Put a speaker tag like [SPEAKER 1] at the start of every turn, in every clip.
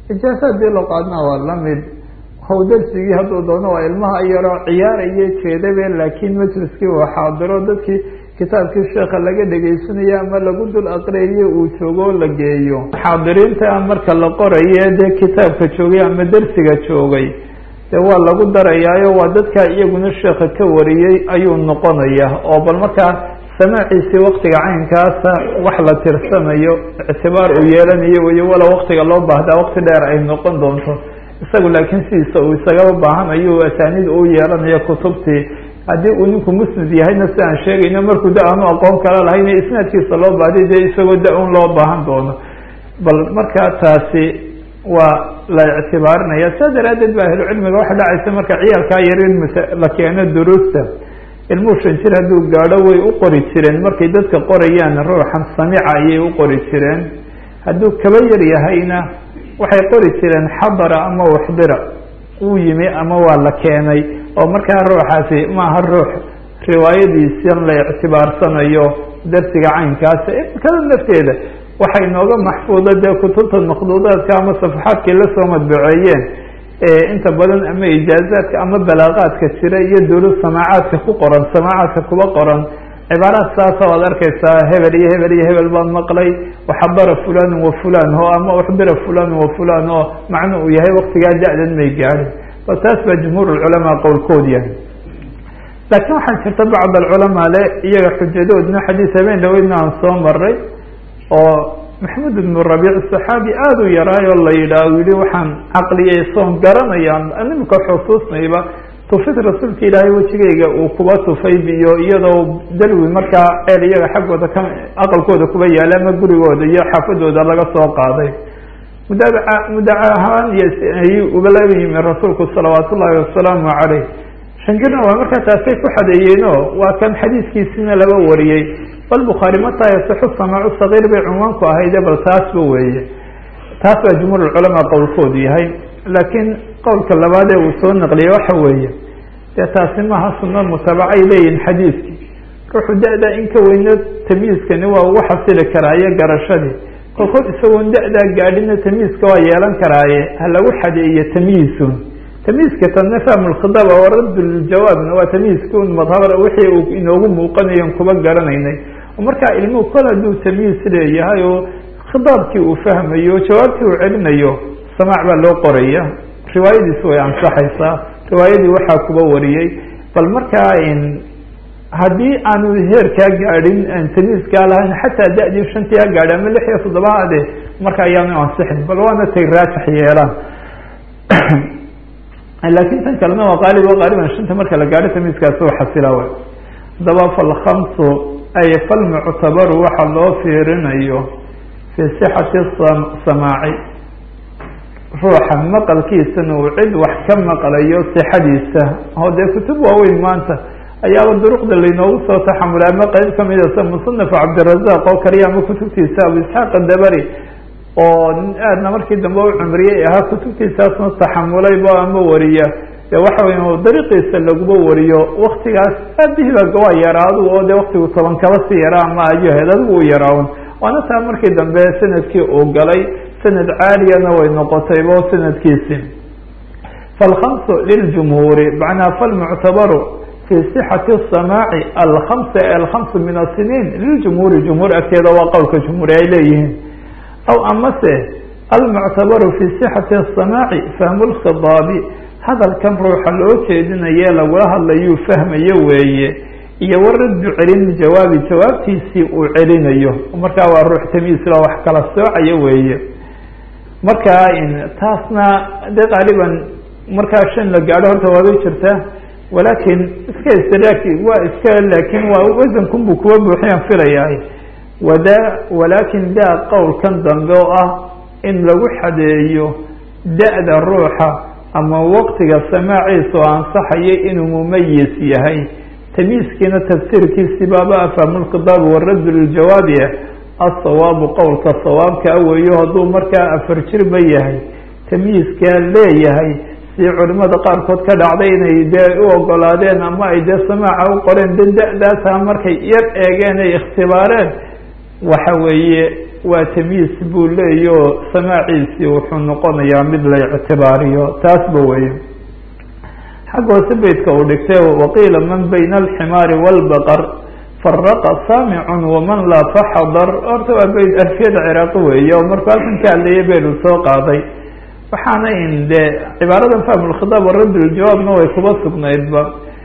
[SPEAKER 1] ijaaso haddii loo qaadna waa lamid how darsigii hadduu doono waa ilmaha yaroo ciyaaraya jeedabe laakiin majliskii uu xaadiro dadkii kitaabkii sheekha laga dhegaysanayo ama lagu dul aqriyayo uu joogo o la geeyo xaadiriinta marka la qoraye dee kitaabka joogay ama darsiga joogay dee waa lagu darayaayo waa dadkaa iyaguna sheekha ka wariyey ayuu noqonaya oo bal markaa samaaciisii waktiga caynkaasa wax la tirsanayo ictibaar uu yeelanayo wayo wala waktiga loo baahdaa wakti dheer ay noqon doonto isagu laakiin sidiisa uu isagaba baahanayo asaaniid uu yeelanayo kutubtii haddii uu ninku musnad yahayna si aan sheegayno markuu da aanu aqoon kala lahayn isnaadkiisa loo baahday dee isagoo da-un loo baahan doono bal markaa taasi waa la ictibaarinaya saa daraadeed ba ahlucilmiga waxa dhacaysa marka ciyaalkaa yarin la keeno duruusta ilmuhu shan jir hadduu gaadho way u qori jireen markay dadka qorayaan ruuxan samica ayay u qori jireen hadduu kaba yar yahayna waxay qori jireen xadara ama uxdira uu yimi ama waa la keenay oo markaa ruuxaasi maaha ruux riwaayadiisan la ictibaarsanayo darsiga caynkaasa imikada lafteeda waxay nooga maxfuuda dee kutubta makduudaadka ama safaxaadkii lasoo madbaceeyeen inta badan ama ijaazaadka ama balaaqaadka jira iyo dulu samaacaadka ku qoran samaacaadka kuba qoran cibaaraad saasa waad arkaysaa hebel iyo hebel iyo hebel baan maqlay waxadara fulan wa fulan o ama uxdira fulan wa fulan oo macnu uu yahay waktigaa da-dan may gaadhin bal taas baa jumhuur culamaa qowlkood yahay laakiin waxaa jirta bacd alculamaa le iyaga xujadoodna xadiis habeen dhaweydna aan soo maray oo maxamed ibnu rabiic saxaabi aada u yaraay oo la yidhaah yihi waxaan caqliyeysoon garanayaan nimika xusuusnayba tufid rasuulka ilaahay wejigayga uu kuba tufay biyo iyadoo dalwi markaa ceel iyaga xaggooda ka aqalkooda kuba yaala ama gurigooda iyo xaafadooda laga soo qaaday mudaabaca mudaca ahaan iyo ugala yimi rasuulku salawaat ullaahi wasalaamu caleyh shangirna waa markaa taasay ku xadeeyeeno waa kan xadiiskiisina laga wariyey bal bukhaari mataa yasixu samaacu sagiir bay cunwaanku ahayde bal taasba weeye taas baa jumhuur culamaa qowlkoodu yahay laakiin qowlka labaad ee uu soo naqliyey waxa weeye dee taasi maaha sunna mutabacay leeyihin xadiiskii ruuxu da-da in ka weyno tamyiiskani waa ugu xasili karaaye garashadii kolkood isagoon da-daa gaadhina tamyiiska waa yeelan karaaye ha lagu xadeeyo tamyiisun tamyiiska tanna fahmu lkhitaab oo raddu ljawaabna waa tamyiiski un madhabara wixii uu inoogu muuqanayon kuba garanaynay oo markaa ilmuhu kol hadduu tamyiis leeyahay oo khitaabkii uu fahmayo jawaabtii uu celinayo samaac baa loo qoraya riwaayadiisi way ansaxaysaa riwaayadii waxaa kuba wariyey bal markaa haddii aanu heerkaa gaadhin tamyiiskaa lahayn xataa da-dii shantii ha gaadhi ama lix iyo toddoba ade marka ayaanu ansixin bal waana tay raajax yeelaan laakiin tan kalena waa qaalib o qaaliban shanta marka la gaadho tamyiiskaasi u xasila w haddaba falkamsu ay falmuctabaru waxa loo fiirinayo fii sixati samaaci ruuxa maqalkiisana uu cid wax ka maqlayo sixadiisa oo dee kutub waaweyn maanta ayaaba duruqda laynoogu soo taxamulay ama qeyb kamida sa musanafu cabdirazaq oo kaliya ama kutubtiisa abu isxaaq adabari oo aadna markii dambe u cumriyey ahaa kutubtiisaasna taxamulayba ama wariya de waxa weya dariiqiisa laguba wariyo waktigaas aadihiba waa yaraadu oo de waktigu toban kaba si yaraa ama ayohed adigu u yaraawn waana taa markii dambe sanadkii uu galay sanad caaliyana way noqotaybo sanadkiisi falkamsu liljumhuuri macnaa falmuctabaru fi sixati samaaci alkamsa alkamsu min asiniin liljumhuuri jumhuur agteeda waa qowlka jumhuuri ay leeyihiin aw amase almuctabaru fi sixati asamaaci fahmu lkhidaabi hadalkan ruuxa loo jeedinaye lagula hadlayuu fahmayo weeye iyo waraddu celin jawaabi jawaabtiisii uu celinayo markaa waa ruux tamiisla wax kala soocayo weeye markaa taasna de qaaliban markaa shan la gaadho horta waabay jirtaa walaakin iska istidraaki waa iska laakin waa wasankun buu kuwa buuxiyaan filayahay wada walaakin daa qowlkan dambe oo ah in lagu xadeeyo da-da ruuxa ama waqtiga samaaciisa oo ansaxaya inuu mumayis yahay tamiiskiina tafsiirkiisi baaba afhamulkhidaabi waraddu liljawaabi asawaabu qowlka sawaabka weeyo hadduu markaa afar jirba yahay tamyiiskaa leeyahay si culimada qaarkood ka dhacday inay dee u ogolaadeen ama ay dee samaaca u qoreen de da-daasa markay yar eegeen ay ikhtibaareen waxa weeye waa tamyiis buu leeyaho samaaciisii wuxuu noqonayaa mid la ictibaariyo taasba weeye xagga hoose beydka uu dhigtay waqiila man bayna alximaari wاlbaqar faraqa saamicun waman laa faxadar horta waa beyd alfiyada ciraaqi weeye oo markuu halkan ka hadleeyay beyduu soo qaaday waxaana in de cibaaradan fahm lkhitaab waradd ljawaabna way kuba sugnaydba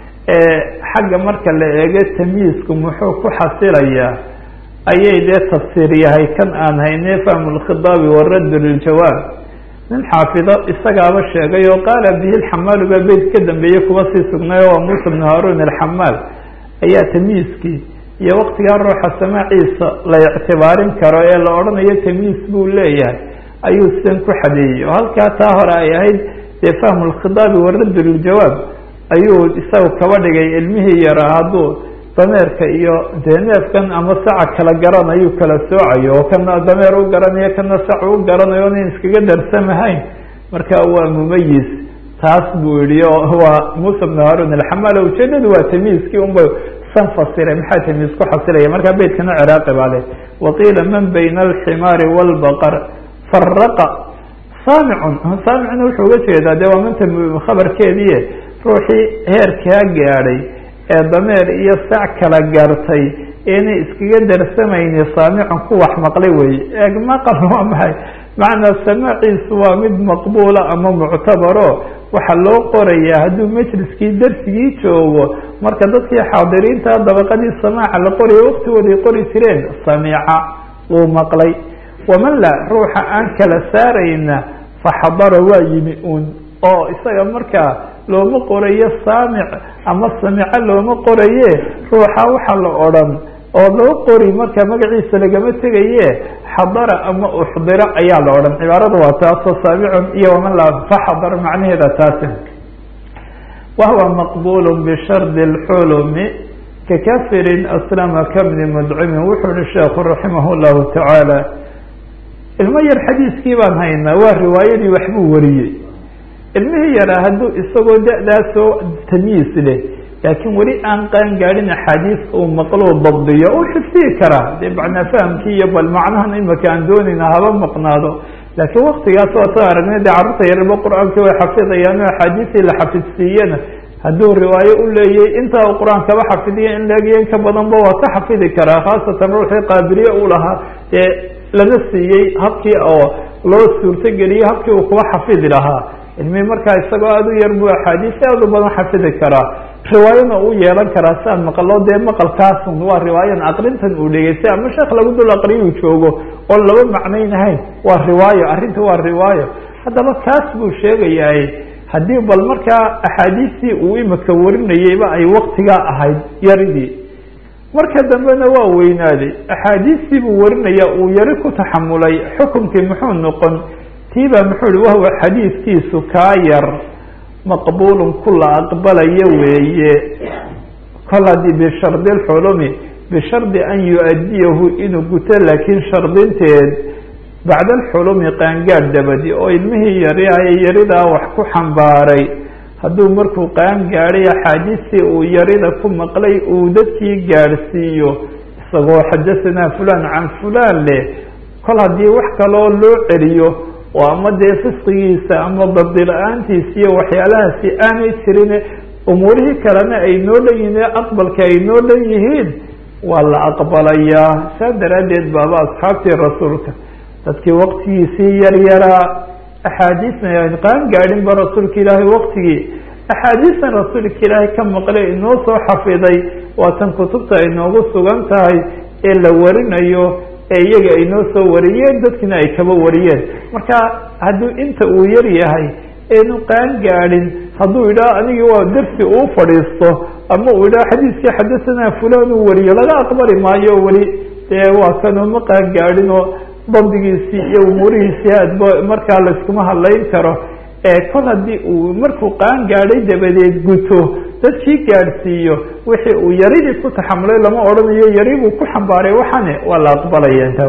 [SPEAKER 1] xagga marka la eego tamyiisku muxuu ku xasilayaa ayay dee tafsiir yahay kan aan hayne fahm lkhitaabi waradd liljawaab nin xaafido isagaaba sheegay oo qaala bihi lxamaalu baa beyt ka dambeeyey kuba sii sugnay oo muusa bnu haarun alxamaal ayaa tamyiiskii iyo waktigaa ruuxa samaaciisa la ictibaarin karo ee la odhanayo tamyiis buu leeyahay ayuu sidan ku xadeeyey oo halkaa taa hore ay ahayd dee fahmu lkhitaabi waradd liljawaab ayuu isaga kaba dhigay ilmihii yaraa hadduu dameerka iyo dee neefkan ama saca kala garanayu kala soocayo oo kana dameer u garanayo kana sac u garanayo onan iskaga darsamahayn marka waa mumayis taas buu yihi oo waa muusa bnu haarun alxamaal ujeedadu waa tamyiiskii unba san fasiray maxaa tamyiis ku xasilaya markaa beytkana ciraaqi baa le waqiila man bayna alximaari wاlbaqar faraqa saamicun saamicna wuxuu uga jeedaa dee waa manta khabarkeedii ruuxii heerkaa gaadhay ee dameer iyo sac kala gartay inay iskaga darsamayni saamicun ku wax maqlay weye eeg maqal waa maxay macnaa samaaciisu waa mid maqbuula ama muctabaro waxaa loo qorayaa hadduu majliskii darsigii joogo marka dadkii xaadiriinta dabaqadii samaaca la qorayo waktigooday qori jireen samiica wuu maqlay waman la ruuxa aan kala saarayna faxadara waa yimi uun oo isaga markaa looma qorayo saamic ama samico looma qoraye ruuxa waxaa la odhan oo loo qori marka magaciisa lagama tegaye xadara ama uxdira ayaa la odhan cibaarada waa taasoo saamicun iyo waman la faxadar macnaheeda taasi wahuwa maqbul bishardi اlxulumi kakafirin aslama kabni mudcimin wuxuu yihi sheekhu raximah llahu tacaala ilmo yar xadiiskii baan haynaa waa riwaayadii waxbuu wariyey ilmihii yaraa hadduu isagoo da-daasoo tamyiis leh laakiin weli aan qaan gaadhin axaadiis uu maqloo dabdiyo uu xifdiyi karaa dee macnaa fahamkii iyo bal macnahan imaka aan doonayna haba maqnaado laakiin waktigaas waatan aragnay dee carruurta yarba qur-aankii way xafidayaan oo axaadiistii la xafidsiiyena hadduu riwaayo u leeyay intaa uu qur-aan kaba xafidiya in leegiyo in ka badanba waa ka xafidi karaa khaasatan ruuxii qaabiliye u lahaa ee laga siiyey habkii oo loo suurtogeliyey habkii uu kuba xafidi lahaa ilmi markaa isagoo aada u yar buu axaadiis aada u badan xafidi karaa riwaayana uu yeelan karaa si aan maqlo dee maqalkaasun waa riwaayan aqrintan uu dhegeystay ama sheekh lagu dul aqriyuu joogo oon laba macnaynahayn waa riwaayo arrinta waa riwaayo haddaba kaas buu sheegayahay haddii bal markaa axaadiistii uu imika warinayeyba ay waktigaa ahayd yaridii marka dambena waa weynaaday axaadiistii buu warinaya uu yari ku taxamulay xukunkii muxuu noqon tiiba muxuu ihi wahuwa xadiiskiisu kaa yar maqbulun ku la aqbalayo weeye kol haddii bishardi lxulumi bishardi an yu-adiyahu inuu guto laakiin shardinteed bacda alxulumi qaangaadh dabadi oo ilmihii yariaye yaridaa wax ku xambaaray hadduu markuu qaan gaadhay axaadiistii uu yarida ku maqlay uu dadkii gaadhsiiyo isagoo xadasanaa fulan can fulan leh kol haddii wax kaloo loo celiyo oo ama dee fisqigiisa ama dabdi la-aantiisa iyo waxyaalahaasi aanay jirin umuurihii kalena ay noo dhan yihiin ee aqbalka ay noo dhan yihiin waa la aqbalayaa saa daraaddeed baaba asxaabtii rasuulka dadkii waktigiisii yaryaraa axaadiisna aan qaan gaadhinba rasuulka ilaahay waktigii axaadiistan rasuulka ilaahay ka maqlay inoo soo xafiday waatan kutubta ay noogu sugan tahay ee la warinayo ee iyaga ay noo soo wariyeen dadkiina ay kaba wariyeen marka hadduu inta uu yar yahay eenu qaan gaadhin hadduu yidhaha anigii waa darsi uu fadhiisto ama uu yidhaha xadiiskii xadasanaa fulan uu wariyo laga aqbali maayo weli dee waa kanoo ma qaan gaadhin oo dabdigiisii iyo umuurihiisii aadba markaa layskuma hadlayn karo ee kol haddii uu markuu qaan gaadhay dabadeed guto dadkii gaadhsiiyo wixii uu yaridii ku taxamulay lama odhanayo yari buu ku xambaaray waxane waa la aqbalaya inta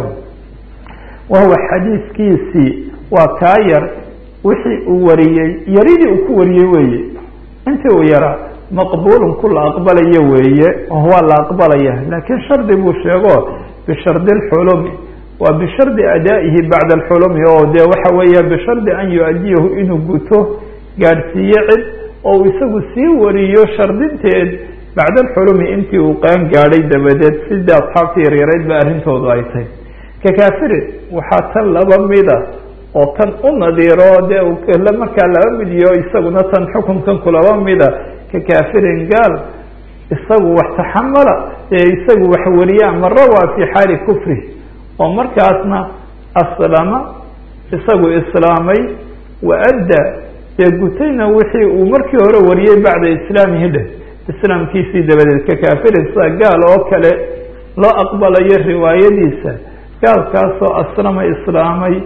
[SPEAKER 1] wahuwa xadiiskiisii waa kaa yar wixii uu wariyey yaridii uu ku wariyey weeye intii uu yaraa maqbulun ku la aqbalayo weeye waa la aqbalaya laakiin shardi buu sheego bishardi lxulumi waa bishardi adaa'ihi bacda alxulumi oo dee waxa weeya bishardi an yu-adiyahu inuu guto gaadhsiiyo cid oo isagu sii wariyo shardinteed bacda alxulumi intii uu qaan gaadhay dabadeed sidii asxaabta yaryarayd ba arrintoodu ay tahay ka kaafirin waxaa tan laba mida oo tan u nadiiro dee markaa laba midiyo isaguna tan xukunkan kulaba mida ka kaafirin gaal isagu wax taxamala ee isagu wax wariya ama rawaa fi xaali kufri oo markaasna aslama isagu islaamay wa adda dee gutayna wixii uu markii hore wariyey bacda islaamihi dheh islaamkiisii dabadeed ka kaafirin sida gaal oo kale loo aqbalayo riwaayadiisa gaalkaasoo aslama islaamay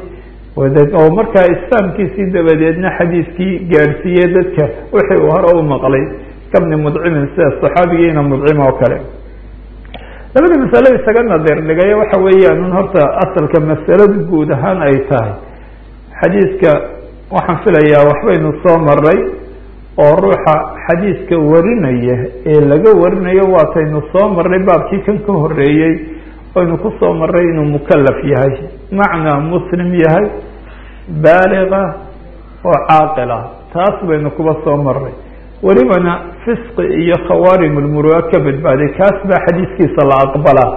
[SPEAKER 1] oo markaa islaamkiisii dabadeedna xadiiskii gaadhsiiyey dadka wixii uu hore u maqlay kabni mudcimin sida saxaabigiina mudcim oo kale labada masalo isaga nadir dhigaya waxa weeyaan un horta asalka masaladu guud ahaan ay tahay xadiiska waxaan filayaa waxbaynu soo maray oo ruuxa xadiiska warinaya ee laga warinayo waataynu soo marray baabkii kan ka horeeyey aynu ku soo maray inuu mukalaf yahay macnaa muslim yahay baaliga oo caaqila taas baynu kuba soo maray welibana fisqi iyo khawaarim lmuru'a ka badbaaday kaas baa xadiiskiisa la aqbalaa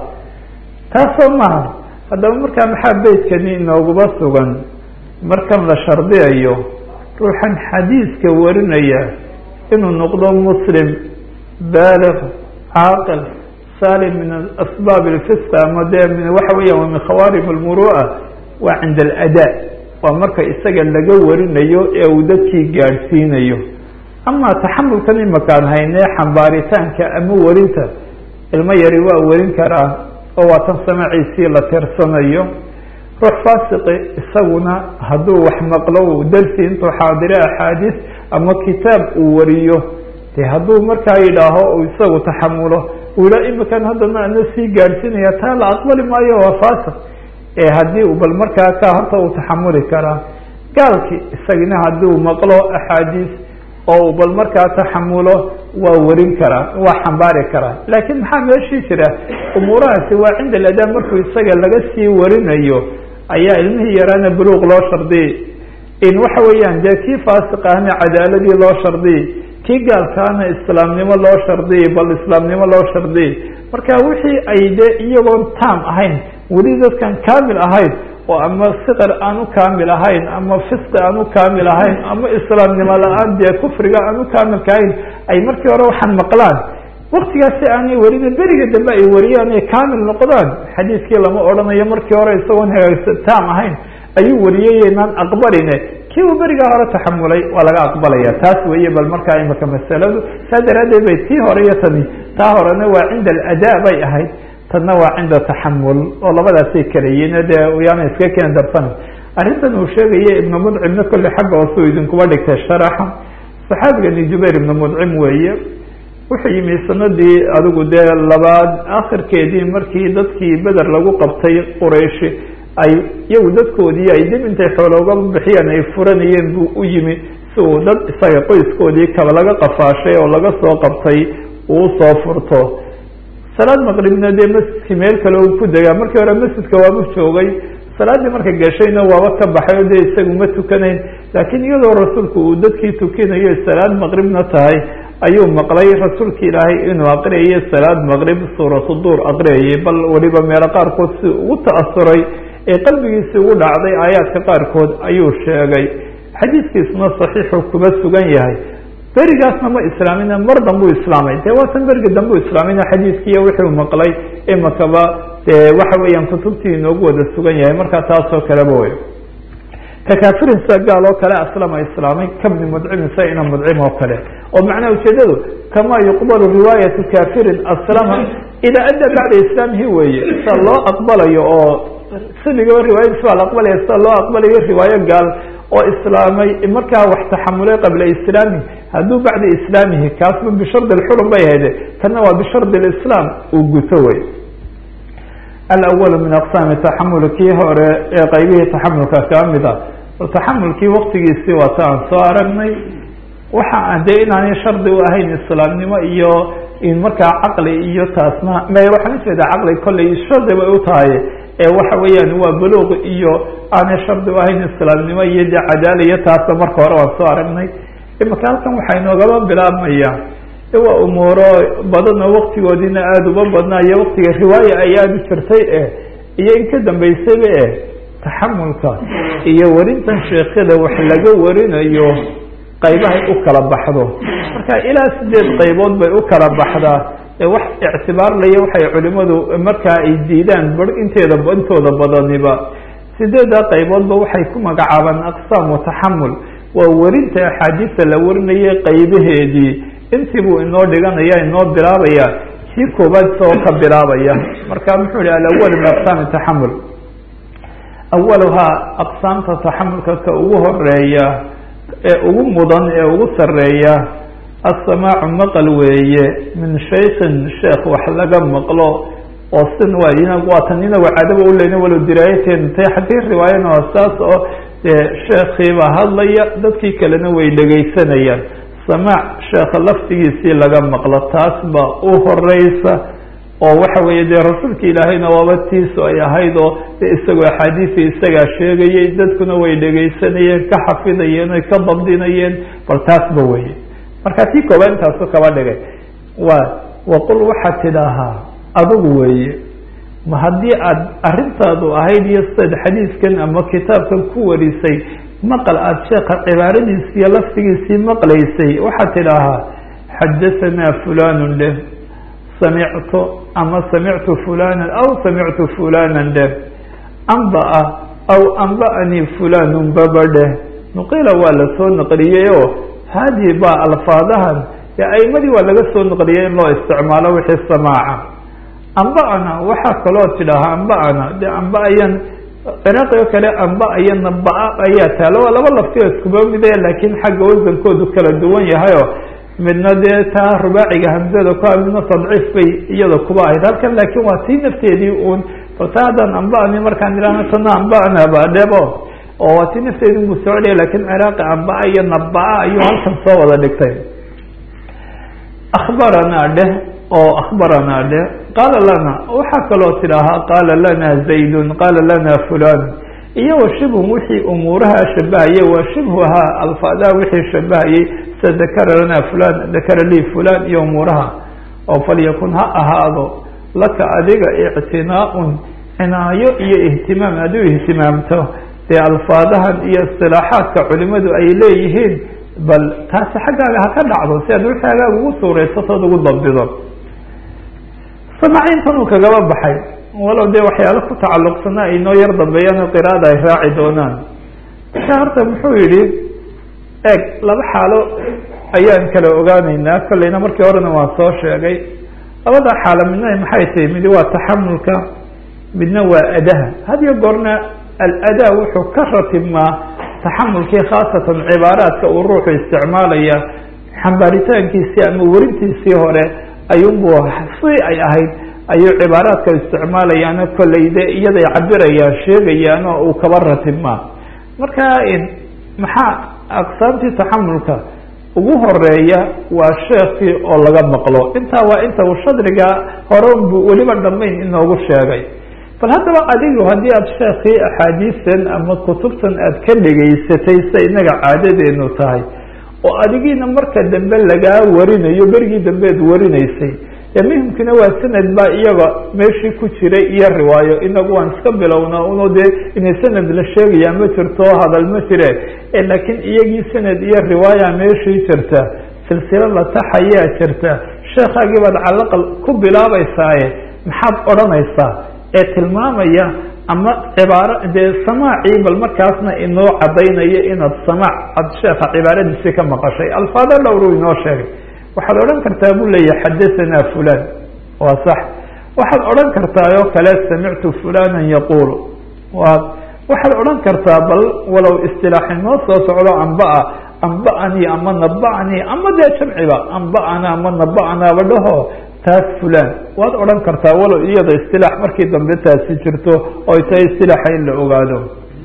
[SPEAKER 1] taasoo maha haddaba markaa maxaa beytkani inooguba sugan markan la shardiyayo ruuxan xadiiska warinaya inuu noqdo muslim baaliq caaqil salim min asbaab lfisq ama dee waxa weya wa min khawaarim lmuru'a waa cinda aladaa waa marka isaga laga warinayo ee uu dadkii gaadhsiinayo ama taxamulkan imakaan haynee xambaaritaanka ama warinta ilmo yari waa warin karaa oo waa tan samaciisii la tirsanayo ruux faasiqi isaguna hadduu wax maqlo darsi intuu xaadire axaadiis ama kitaab uu wariyo de hadduu markaa yidhaaho uu isagu taxamulo uu yidhaha imakan haddana ana sii gaadhsiinaya taa la aqbali maayo waa faasiq ee haddii u bal markaa ka horta uu taxamuli karaa gaalki isagina hadduu maqlo axaadiis oo bal markaa taxamulo waa warin karaa waa xambaari karaa laakiin maxaa meeshii jira umuurahaasi waa cinda aladaa markuu isaga laga sii warinayo ayaa ilmihii yaraana buluuq loo shardiyey in waxa weeyaan dee kii faasiq ahna cadaaladii loo shardiyey kii gaalkaana islaamnimo loo shardiyey bal islaamnimo loo shardiyey marka wixii ay dee iyagoon taam ahayn weli dadkan kamil ahayn oo ama siqar aan u kaamil ahayn ama fisqi aan u kaamil ahayn ama islaamnimo la-aan dee kufriga aan u kaamilka ahayn ay markii hore waxaan maqlaan waktigaasi aanay warina beriga dambe ay wariyaan ay kaamil noqdaan xadiiskii lama odhanayo markii hore isagoon hagaagsa taam ahayn ayuu wariyay inaan aqbaline kii uu berigaa hore taxamulay waa laga aqbalaya taas weeye bal markaa imaka masaladu saa daraaddeed bay tii hore iyo tani taa horena waa cinda aladaa bay ahayd tanna waa cinda taxamul oo labadaasay kalayiin dee yaana iska keeni darsana arrintan uu sheegaya ibnu mudcimna kolle xagga hoose u idinkuba dhigtay sharaxa saxaabigani jubayr ibnu mudcim weeye wuxuu yimi sanadii adigu dee labaad akhirkeedii markii dadkii beder lagu qabtay qurayshi ay iyagu dadkoodii ay dib intay xoolo uga bixiyaan ay furanayeen buu u yimi si uu dad isaga qoyskoodii kaba laga qafaashay oo laga soo qabtay uu usoo furto salaad maqribna dee masjidkii meel kale u ku degaa markii hore masjidka waaba joogay salaaddii marka gashayna waaba ka baxay oo dee isagu ma tukanayn laakiin iyadoo rasuulku uu dadkii tukinayo salaad maqribna tahay ayuu maqlay rasuulka ilaahay inuu aqriyayay salaad maqrib suuratu duur aqriyayay bal weliba meelo qaarkood si ugu ta'asuray ee qalbigiisi ugu dhacday aayaadka qaarkood ayuu sheegay xadiiskiisuna saxiixuu kuba sugan yahay berigaasna ma islaamina mar dambuu islaamay dee waatan beriga dambuu islaamina xadiiskiiyo wuxuu maqlay imakaba dee waxa weeyaan kutubtii inoogu wada sugan yahay markaa taasoo kaleba wey kakaafirin sida gaal oo kale aslama islaamay kabni mudcimin sa ina mudcim oo kale oo macnaha ujeedadu kama yuqbalu riwaayatu kafirin aslama idaa adda bacda islaamihi weeye sida loo aqbalayo oo siligaba riwaayadiis baa la aqbalaya sida loo aqbalayo riwaayo gaal oo islaamay markaa wax taxamulay qabla islaami hadduu bacda islaamihi kaasba bishardi lxulum bay ahayde tanna waa bishardi lislaam uu guto wey alawal min aqsaami taxamul kii hore ee qaybihii taxamulka kaa mid a taxamulkii waktigiisii waata aan soo aragnay waxa aan dee inaanay shardi u ahayn islaamnimo iyo in markaa caqli iyo taasna me waxaan ujeedaa caqli kolley shardi bay u tahay ee waxa weeyaan waa buluuq iyo aanay shardi u ahayn islaamnimo iyo dee cadaala iyo taasa marka hore waan soo aragnay imaka halkan waxaa inoogaba bilaabmaya waa umuuro badan oo waktigoodiina aada uba badnaa iyo waktiga riwaaya ay aada u jirtay eh iyo in ka dambaysayba eh taxamulka iyo warintan sheekada wax laga warinayo qaybahay u kala baxdo marka ilaa sideed qaybood bay u kala baxdaa wax ictibaar laya waxay culimadu markaa ay diidaan bar inteeda intooda badaniba sideeda qayboodba waxay ku magacaabaan aqsaamu taxamul waa warinta axaadiista la warinayay qaybaheedii intii buu inoo dhiganaya inoo bilaabaya kii koobaad isagoo ka bilaabaya marka muxuu yihi alawal min aqsaami taxamul awaluhaa aqsaamta taxamulka ka ugu horeeya ee ugu mudan ee ugu sareeya asamaacu maqal weeye min shaykin sheekh wax laga maqlo oo sin waa waatan inagu cadaba uleyna walow diraayateenu tay xaggii riwaayana waa saas oo dee sheekhiibaa hadlaya dadkii kalena way dhegaysanayaan samaac sheekha laftigiisii laga maqlo taas ba u horeysa oo waxa weeye dee rasuulka ilaahayna waaba tiisu ay ahayd oo de isagoo axaadiisi isagaa sheegayay dadkuna way dhegaysanayeen ka xafidayeen oy ka dabdinayeen bal taasba weye marka tii koobaad intaasu kaba dhigay wa waqul waxaad tidaahaa adigu weeye ma haddii aad arrintaadu ahayd iyo sidaad xadiiskan ama kitaabkan ku warisay maqal aada sheekha cibaaradiisi iyo laftigiisii maqlaysay waxaad tidhaahaa xadahanaa fulanun leh samictu ama samictu fulanan aw samictu fulanan leh ambaa aw amba'anii fulanun babadheh nuqila waa lasoo naqliyey oo haadihi ba alfaadahan ee aimadii waa laga soo naqliyay in loo isticmaalo wixii samaaca amba'ana waxaa kaloo tidhaahaa amba'ana de amba ayan ciraaqio kale amba iyo naba-a ayaa taalo waa laba lafti oo iskuba midaya laakiin xagga wasankoodu kala duwan yahayo midna dee taa rubaaciga hamzada ku midna tadciif bay iyada kuba ahayd halkan laakiin waa tii nafteedii uun balta haddaan amba'ani markaan idhahno tana amba'ana ba dhebo oo waa tii nafteedii mu socodaya lakin ciraaqi ambaa iyo naba-a ayuu halkan soo wada dhigtay akhbaranaa dheh oo akhbaranaa dheh qaala lana waxaa kaloo tidhaahaa qaala lana zaydun qaala lana fulan iyo wa shibhun wixii umuuraha shabahayay wa shibhuhaa alfaadaha wixii shabahayay sida dakara lana fulan dakara lii fulan iyo umuuraha oo falyakun ha ahaado laka adiga ictinaa-un cinaayo iyo ihtimaam hadduu ihtimaamto dee alfaadahan iyo istilaaxaadka culimadu ay leeyihiin bal taasi xaggaaga ha ka dhacdo si aad wixii hagaaga ugu suureysatood ugu dabdido samaaciintan uu kagaba baxay walow dee waxyaalo ku tacalluqsana ay noo yar dambeeyaan qiraada ay raaci doonaan marka horta muxuu yihi eeg laba xaalo ayaan kala ogaaneynaa kolleyna markii horena waan soo sheegay labada xaalo midna maxay tahay midi waa taxamulka midna waa adaha hadiyo goorna aladaa wuxuu ka ratibmaa taxamulkii khaasatan cibaaraadka uu ruuxu isticmaalaya xambaaritaankiisii ama werintiisii hore ayuunbu si ay ahayd ayuu cibaaraadka isticmaalayaano kolleyde iyaday cabirayaan sheegayaan oo uu kaba ratibmaa marka maxaa aqsaamtii taxamulka ugu horeeya waa sheekii oo laga maqlo intaa waa inta uu shadriga hore bu weliba dhamayn inoogu sheegay bal haddaba adigu haddii aada sheekii axaadiistan ama kutubtan aad ka dhegaysatay sa inaga caadadeenu tahay oo adigiina marka dambe lagaa warinayo berigii dambeed warinaysay ee muhimkina waa sanad baa iyaga meeshii ku jiray iyo riwaayo inagu waan iska bilownaa uno dee inay sanad la sheegaya ma jirto hadal ma jire laakiin iyagii sanad iyo riwaaya meeshii jirta silsilo la taxayaa jirta sheekhaagii baad calaqal ku bilaabaysaaye maxaad odhanaysaa ee tilmaamaya ama cibaaro dee samaacii bal markaasna inoo cadaynaya inaad samaac ad sheekha cibaaradiisii ka maqashay alfaado dhowru inoo sheegay waxaad odhan kartaa buu leeyahy xadahanaa fulan waa sax waxaad odhan kartaa oo kale samictu fulanan yaquulu waa waxaad odhan kartaa bal walow istilaaxi noo soo socdo ambaa amba'anii ama naba'anii ama dee jamciba amba'ana ama naba'naaba dhaho taas fulan waad odhan kartaa walow iyada istilaax markii dambe taasi jirto oy tahay istilaaxa in la ogaado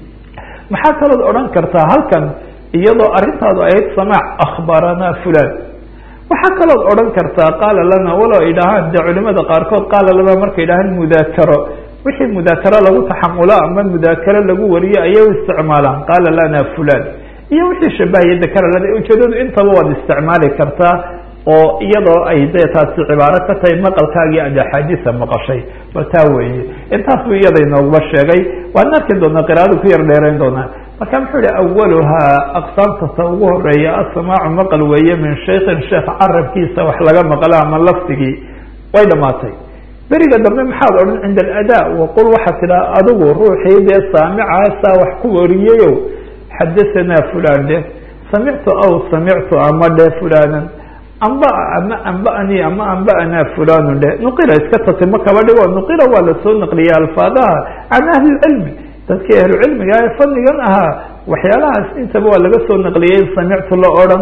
[SPEAKER 1] maxaa kalood odhan kartaa halkan iyadoo arrintaadu ahayd samaac akhbaranaa fulan waxaa kalood odhan kartaa qaala lana walow ay dhahaan dee culimada qaarkood qaala lana markay dhahaan mudaakaro wixii mudaakaro lagu taxamulo ama mudaakaro lagu wariyo ayay u isticmaalaan qaala lana fulan iyo wixii shabahaya dakaralada ujeedadu intaba waad isticmaali kartaa oo iyadoo ay dee taasi cibaaro ka tahay maqalkaagii aad axaadiisa maqashay bal taa weeye intaas buu iyada inooguba sheegay waan arki doonaa qiraadu ku yar dheerayn doonaa marka muxuu yihi awaluhaa aqsaamtata ugu horeeya asamaacu maqal weeye min shaykin sheekh carabkiisa wax laga maqlo ama lafdigii way dhamaatay beriga dambe maxaad odhan cinda aladaa waqul waxaad tidhaha adigu ruuxii dee saamica saa wax ku wariyayo xadahanaa fulan dhe samictu aw samictu ama dhe fulanan amba ama amba'anii ama amba'anaa fulanu dhe nuqila iska tatimo kaba dhigo nuqila waa lasoo naqliyay alfaadaha can ahli lcilmi dadkii ahlucilmiga ee fadligan ahaa waxyaalahaas intaba waa laga soo naqliyey samictu la odhan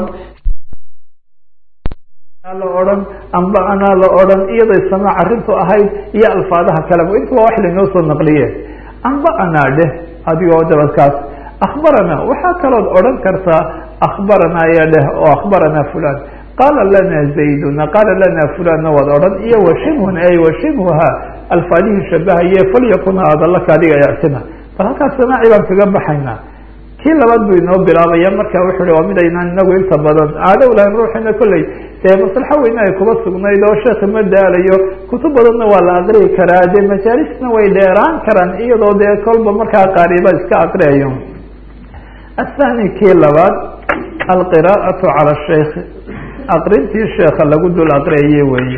[SPEAKER 1] la odhan amba anaa la odhan iyaday samaac arrintu ahayd iyo alfaadaha kaleba intuba wax lainoo soo naqliye amba anaa dheh adigoo dabadkaas akhbaranaa waxaa kalood odhan kartaa akhbaranaa ya dheh oo akhbaranaa fulan qaala lana zayduna qaala lana fulanna waad odhan iyo washibhun ay washibhuha alfaadihii shabahaye falyakun hadalaka adiga ictina bal halkaas samaaci baan kaga baxaynaa kii labaad buu inoo bilaabaya marka wuxuu hi waa mid aynaan inagu inta badan aado lahayn ruuxina kolley dee maslaxo weyne ay kuba sugnayd oo sheekhi ma daalayo kutub badanna waa la aqriyi karaa dee majaalisna way dheeraan karaan iyadoo dee kolba markaa qaariba iska aqriyayo athani kii labaad alqira'atu cala shaykh aqrintii sheekha lagu dul aqriyayey weeye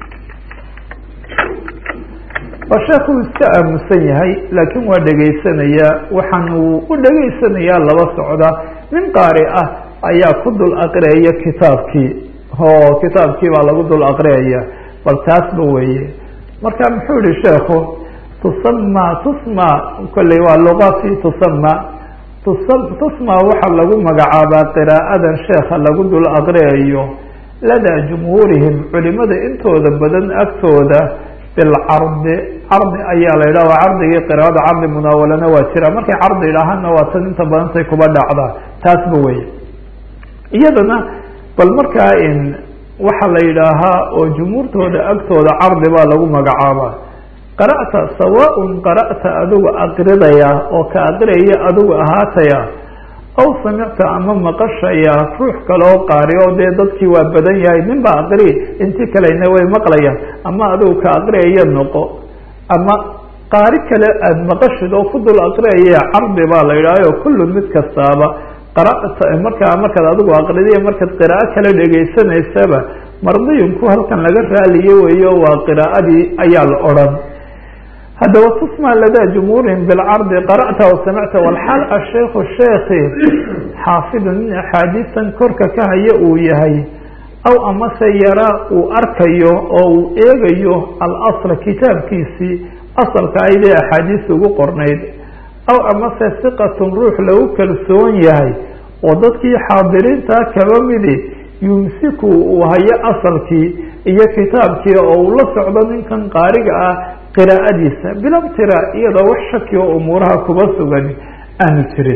[SPEAKER 1] oo sheekh uu iska aamusan yahay laakiin waa dhegaysanayaa waxaan uu u dhegaysanayaa laba socda nin qaari ah ayaa ku dul aqriyaya kitaabkii oo kitaabkii baa lagu dul aqriyaya bal taasba weeye marka muxuu yihi sheekhu tusama tusma kolley waa luqati tusama tusa tusma waxaa lagu magacaabaa qiraa'adan sheekha lagu dul aqriyayo ladaa jumhuurihim culimada intooda badan agtooda bilcardi cardi ayaa la yidhaha waa cardigii qiraada cardi munaawalana waa jira markay cardi idhaahana waa tan inta badantay kuba dhacdaa taasba wey iyadana bal markaa in waxaa la yidhaahaa oo jumhuurtooda agtooda cardi baa lagu magacaabaa qara'ta sawaaun qara'ta adigu aqridaya oo ka aqriyaya adigu ahaataya aw samicta ama maqashaya ruux kaloo qaari oo dee dadkii waa badan yahay nin baa aqri intii kalena way maqlayaan ama adigu ka aqriyaya noqo ama qaari kale aada maqashid oo ku dul aqriyaya cardi baa la yidhaha oo kullun mid kastaaba qara'ta markaa markaad adigu aqridiya markaad qiraa'o kale dhegaysanaysaba mardiyunku halkan laga raaliye weeyo waa qiraa'adii ayaa la odhan haddaba tusma ladaa jumhuurihim bilcardi qara'ta aw samicta walxaal asheikhu sheekhi xaafidun nin axaadiistan korka ka haya uu yahay aw amase yaraa uu arkayo oo uu eegayo alasla kitaabkiisii asalka aydee axaadiis ugu qornayd aw amase siqatun ruux lagu kalsoon yahay oo dadkii xaadiriinta kaba midi yumsiku uu hayo asalkii iyo kitaabkii oo uu la socdo ninkan qaariga ah qiraa'adiisa bilabtira iyadoo wax shaki oo umuuraha kuba sugan aanu jirin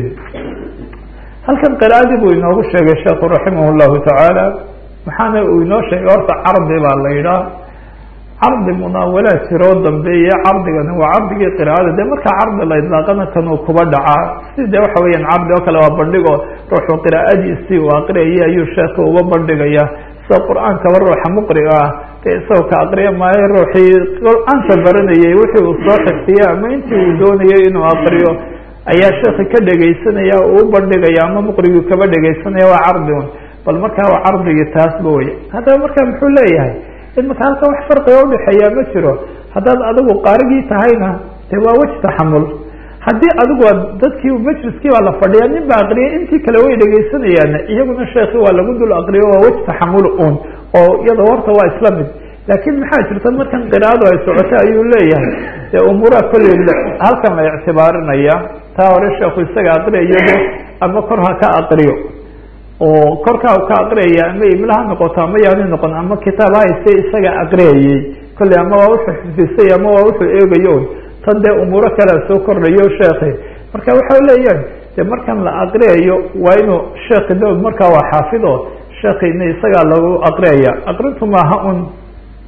[SPEAKER 1] halkan qiraa'adii buu inoogu sheegay sheekhu raximah llahu tacaala maxaana uu inoo sheegay horta cardi baa la yidhaah cardi munaawalaad jiroo dambeeye cardigani waa cardigii qiraa'ada dee markaa cardi la idlaaqana kanuu kuba dhacaa si dee waxa weeyaan cardi oo kale waa bandhigo ruuxu qiraa'adiisii uu aqriyayay ayuu sheekha uba bandhigaya sida qur-aankaba ruuxa muqriga ah dee isagoo ka aqriya maayo ruuxii qur-aanka baranayay wixii uu soo xigsiye ama intii uu doonayay inuu aqriyo ayaa sheekhi ka dhegaysanaya oo u bandhigaya ama muqrigii kaba dhegaysanaya waa cardiun bal markaa waa cardigii taasba wey haddaba markaa muxuu leeyahay imaka halkan wax farqiga udhexeeyaa ma jiro haddaad adigu qaarigii tahayna dee waa weji taxamul haddii adigu dadkii majliskii baa la fadhiyaa nin baa aqriyay intii kale way dhegaysanayaan iyaguna sheekhi waa lagu dul aqriyo waa weji taxamul un oo iyada horta waa isla mid laakiin maxaa jirta markan qiraa'adu ay socoto ayuu leeyahay dee umuuraha kolley halkan la ictibaarinaya taa hore sheekhu isaga aqriyayo de ama kor ha ka aqriyo oo korkaa ka aqriyaya ama imla ha noqoto ama yaani noqon ama kitaab hayste isaga aqriyayey kolley ama waa wuxuu xifdisay ama waa wuxuu eegayo tan dee umuuro kalea soo kordhayo sheekhi marka waxa leeyahay de markan la aqriyayo waa inuu sheekhi d markaa waa xaafido sheekina isagaa lagu aqriyaya aqrintu maaha un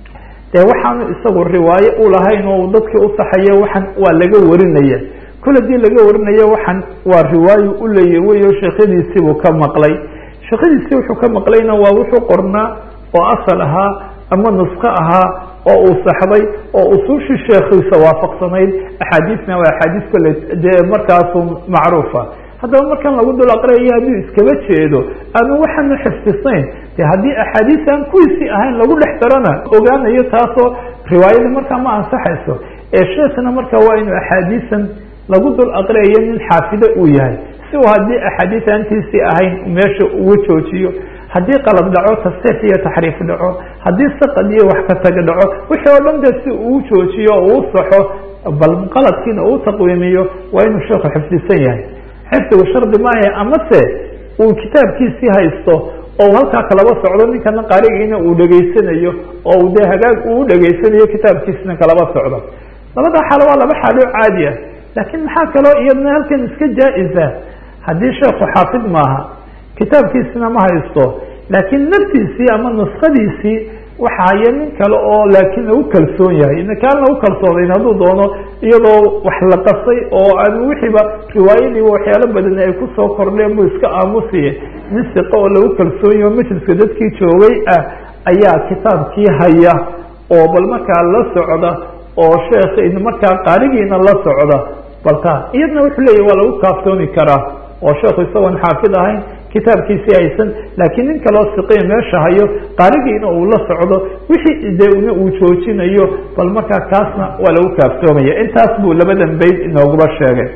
[SPEAKER 1] dee waxaanu isagu riwaayo u lahayn oo dadkii usaxayo waxan waa laga warinaya kol hadii laga warinayo waxan waa riwaayo u leeya weyo sheekhadiisiibuu ka maqlay sheekhadiisii wuxuu ka maqlayna waa wuxuu qornaa oo asal ahaa ama nusko ahaa oo uu saxday oo usuushii sheekhiisa waafaqsanayd axaadiisna waa axaadiis kole dee markaasu macruufa haddaba markan lagu dul aqriyayo hadduu iskaba jeedo aanu waxaanu xifdisnayn de haddii axaadiis aan kuwiisii ahayn lagu dhex darana ogaanayo taasoo riwaayada markaa ma ansaxayso ee sheekhna marka waa inuu axaadiisan lagu dul aqriyayo nin xaafido uu yahay si uu haddii axaadiis aantiisii ahayn meesha ugu joojiyo haddii qalad dhaco tasxiix iyo taxriif dhaco haddii saqad iyo wax ka tag dhaco wixii oo dhan de si uu joojiyo o uu saxo bal qaladkiina uu taqwiimiyo waa inuu sheekhu xifdisan yahay xifdigu shardi maaha amase uu kitaabkiisii haysto oo halkaa kalaba socdo ninkana qaarigiina uu dhegaysanayo oo de hagaag uu dhegaysanayo kitaabkiisina kalaba socdo labada xaalo waa laba xaalo caadi ah laakiin maxaa kaloo iyadna halkan iska jaa-isa haddii sheekhu xaafid maaha kitaabkiisina ma haysto laakiin naftiisii ama nuskadiisii waxa haya nin kale oo laakiin lagu kalsoon yahay kaan lagu kalsoonayn hadduu doono iyadoo wax la qasay oo aan wixiiba riwaayadiiba waxyaalo badan ay kusoo kordheen buu iska aamusiye nin siqa oo lagu kalsoon yaho majliska dadkii joogay ah ayaa kitaabkii haya oo bal markaa la socda oo sheekh markaa qaarigiina la socda balta iyadna wuxuu leeyahy waa lagu kaaftoomi karaa oo sheekhu isagoon xaafid ahayn kitaabkiisii haysan laakiin nin kaloo siqiya meesha hayo qaarigiina uu la socdo wixii de una uu joojinayo bal markaa kaasna waa lagu kaaftoomaya intaas buu labadan bayd inooguba sheegay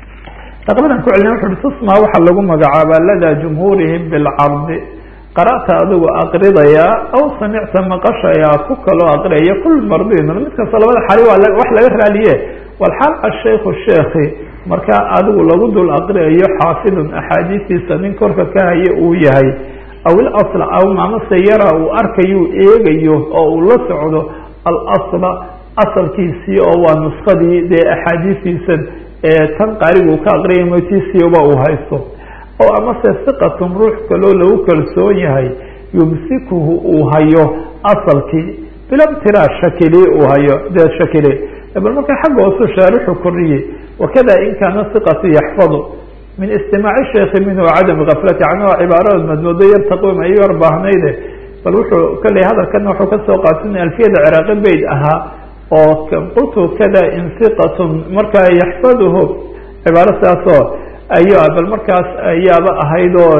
[SPEAKER 1] taqriban ku celina wuxu uhi tusma waxaa lagu magacaabaa ladaa jumhuurihim bilcardi qara'ta adigu aqridayaa aw samicta maqashayaa ku kaloo aqriyaya kul mardin mid kasta labada xali waa wax laga raaliye walxaal ashaykhu sheekhi markaa adigu lagu dul aqriyayo xaafidun axaadiistiisa nin korka ka haya uu yahay aw ilasla aw mamase yara uu arkayo eegayo oo uu la socdo alasla asalkiisii oo waa nuskadii dee axaadiistiisan ee tan qaarigu uu ka aqriyay matiisiiba uu haysto oo amase siqatun ruux kaloo lagu kalsoon yahay yumsikuhu uu hayo asalkii bilabtira shakili uu hayo dee shakili bal marka xagga hoosu shaarixu koriyey wakada in kaana siqatu yaxfadu min istimaaci sheekhi minhu cadami gaflati canhu cibaarada madmoodo yar taqwiim ay yar baahnayde bal wuxuu kale hadalkana wuxuu kasoo qaatinay alfiyada ciraaqi bayd ahaa oo qultu kada in siqatun markaa yaxfaduhu cibaaro sidaasoo ayo bal markaas ayaaba ahayd oo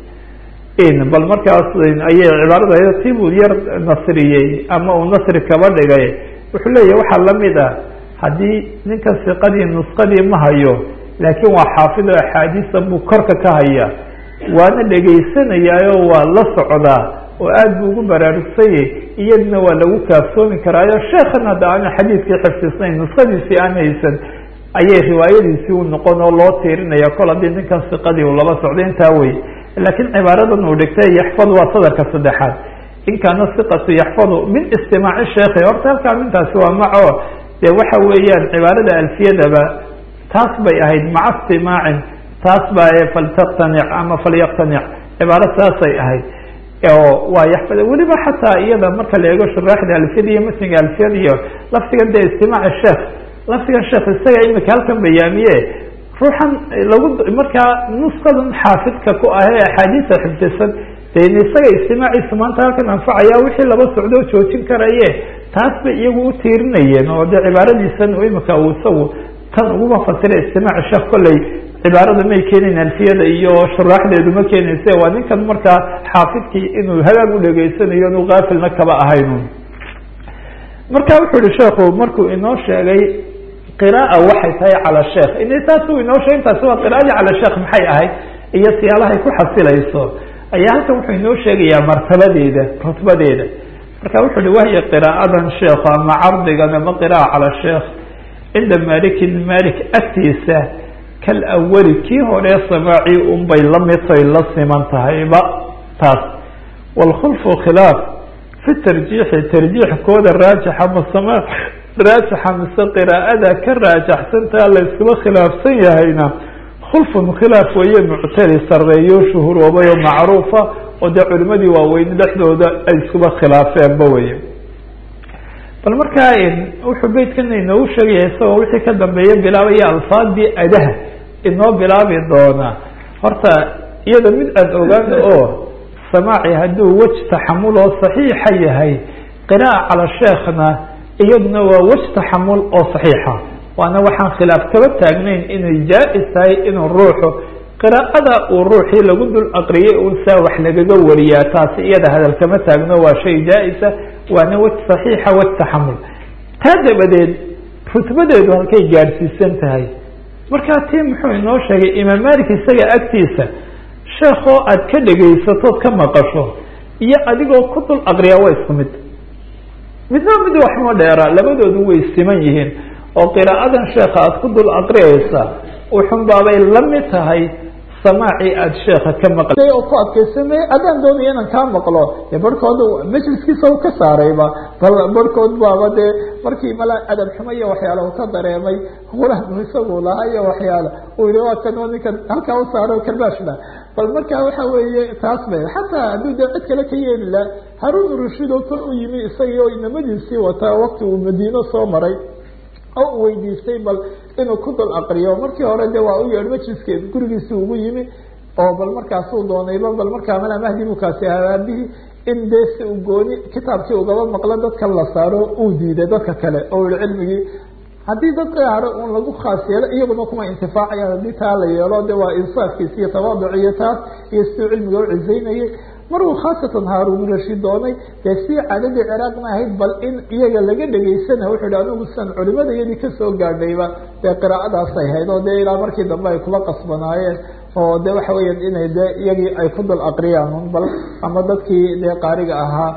[SPEAKER 1] bal markaas ayay cibaarada tibuu yar nasriyey ama uu nasri kaba dhigay wuxuu leeyahy waxaa lamid ah haddii ninka siqadii nuskadii ma hayo laakiin waa xaafido axaadiisa buu korka ka haya waana dhegaysanayaayo waa la socdaa oo aad buu ugu baraarugsanyay iyadna waa lagu kaaftoomi karaayo sheekhan hadda aana xadiidkii xifdisnayn nuskadiisii aan haysan ayay riwaayadiisii u noqon oo loo tiirinaya kol haddii ninkan siqadii uu laba socdo intaa wey laakiin cibaaradan uu dhigtay yaxfadu waa sadarka saddexaad in kaana siqatu yaxfadu min istimaaci sheekhi horta halkaa mintaasi waa maco dee waxa weeyaan cibaarada alfiyadaba taas bay ahayd maca istimaacin taas baa faltaqtanic ama falyaqtanic cibaaro saasay ahayd oo waa yaxfad weliba xataa iyada marka la eego shuraaxda alfiyada iyo matniga alfiyada iyo laftigan dee istimaaci sheekh laftigan sheekh isaga imika halkan bayaamiye ruuxan lagu markaa nuskadan xaafidka ku ah ee axaadiisa xifdisan de isaga istimaaciisa maanta halkan anfacaya wixii laba socdoo joojin karaye taas bay iyagu u tiirinayeen oo de cibaaradiisan imika uu isagu tan uguma fasira istimaac sheekh kolley cibaarada may keenayn alfiyada iyo shuraaxdeedu ma keenayse waa ninkan markaa xaafidkii inuu hagaag u dhegaysanayo inuu kaafilna kaba ahayn marka wuxuu yihi sheekhu markuu inoo sheegay qira'a waxay tahay cala sheekh in taasuu inoo sheegay intaasi waa qira'adii cala sheekh maxay ahayd iyo siyaalahay ku xasilayso ayaa halkan wuxuu inoo sheegayaa martabadeeda rutbadeeda marka wuxuu hi wahya qiraa'adan sheekh ama cardigan ama qira'a cala sheekh cinda malikin malik agtiisa kal awali kii hore samaaci unbay la midtay la siman tahayba taas wاlkhulfu khilaaf fi tarjiixi tarjiixkooda raajixa masama raajixa mise qiraa'ada ka raajaxsantaa la iskula khilaafsan yahayna khulfun khilaaf weeye muctali sareeyo shuhuroobay oo macruufa oo dee culimadii waaweyne dhexdooda ay iskuba khilaafeenba weye bal markaa wuxuu beytkana inoogu sheegaya isagoo wixii ka dambeeya bilaabaya alfaadii adaha inoo bilaabi doona horta iyada mid aan ogaano oo samaaci hadduu wej taxamul oo saxiixa yahay qiraa'a cala sheekhna iyaduna waa wej taxamul oo saxiixa waana waxaan khilaaf kaba taagnayn inay jaa-is tahay inuu ruuxu qiraa'ada uu ruuxii lagu dul aqriyay un saa wax lagaga wariyaa taasi iyada hadal kama taagno waa shay jaa-isa waana wej saxiixa wej taxamul taa dabadeed rutbadeedu halkay gaadhsiisan tahay markaa tii muxuu inoo sheegay imaam malik isaga agtiisa sheekoo aad ka dhegaysatood ka maqasho iyo adigoo ku dul aqriyaa waa isku mid midna mid waxma dheera labadoodu way siman yihiin oo qiraa'adan sheekha aad ku dul aqriyaysa uxun baabay la mid tahay samaacii aada sheekha ka maqlay oo ku adkaysamay haddaan doonaya inaan kaa maqlo dee barhkooda majliskiisa u ka saarayba bal barhkood baaba dee markii mala adab xumo iyo waxyaala u ka dareemay qulamu isagu lahaa iyo waxyaala uu yihi waa kanoo ninkan halkaa u saaro karbaashna bal markaa waxa weeye taas bay xataa hadduu dee cid kale ka yeeli lah haruun rushido kor u yimi isagii oo inamadiisii wataa wakti uu madiino soo maray oo u weydiistay bal inuu ku dul aqriyo markii hore de waa u yeedh majliske gurigiisi ugu yimi oo bal markaasuu doonayba bal markaa mala mahdi buu kaasi abaabihii in dee si uu gooni kitaabkii ugaba maqlo dadka la saaro uu diiday dadka kale oo yihi cilmigii haddii dadka hore un lagu khaas yeelo iyaguna kuma intifaacayaan haddii taa la yeelo de waa insaafkiisi iyo tawaaduc iyo taas iyo siduu cilmiga u cizaynayay maruu khaasatan haarun rashid doonay dee si caadadii ciraaqna ahayd bal in iyaga laga dhegaysana wuxuu hi anigu san culimada iyadii kasoo gaadhayba dee qiraa'adaasay hayd oo dee ilaa markii dambe ay kuba qasbanaayeen oo de waxa weeyaan inay de iyagii ay ku dul aqriyaan un bal ama dadkii dee qaariga ahaa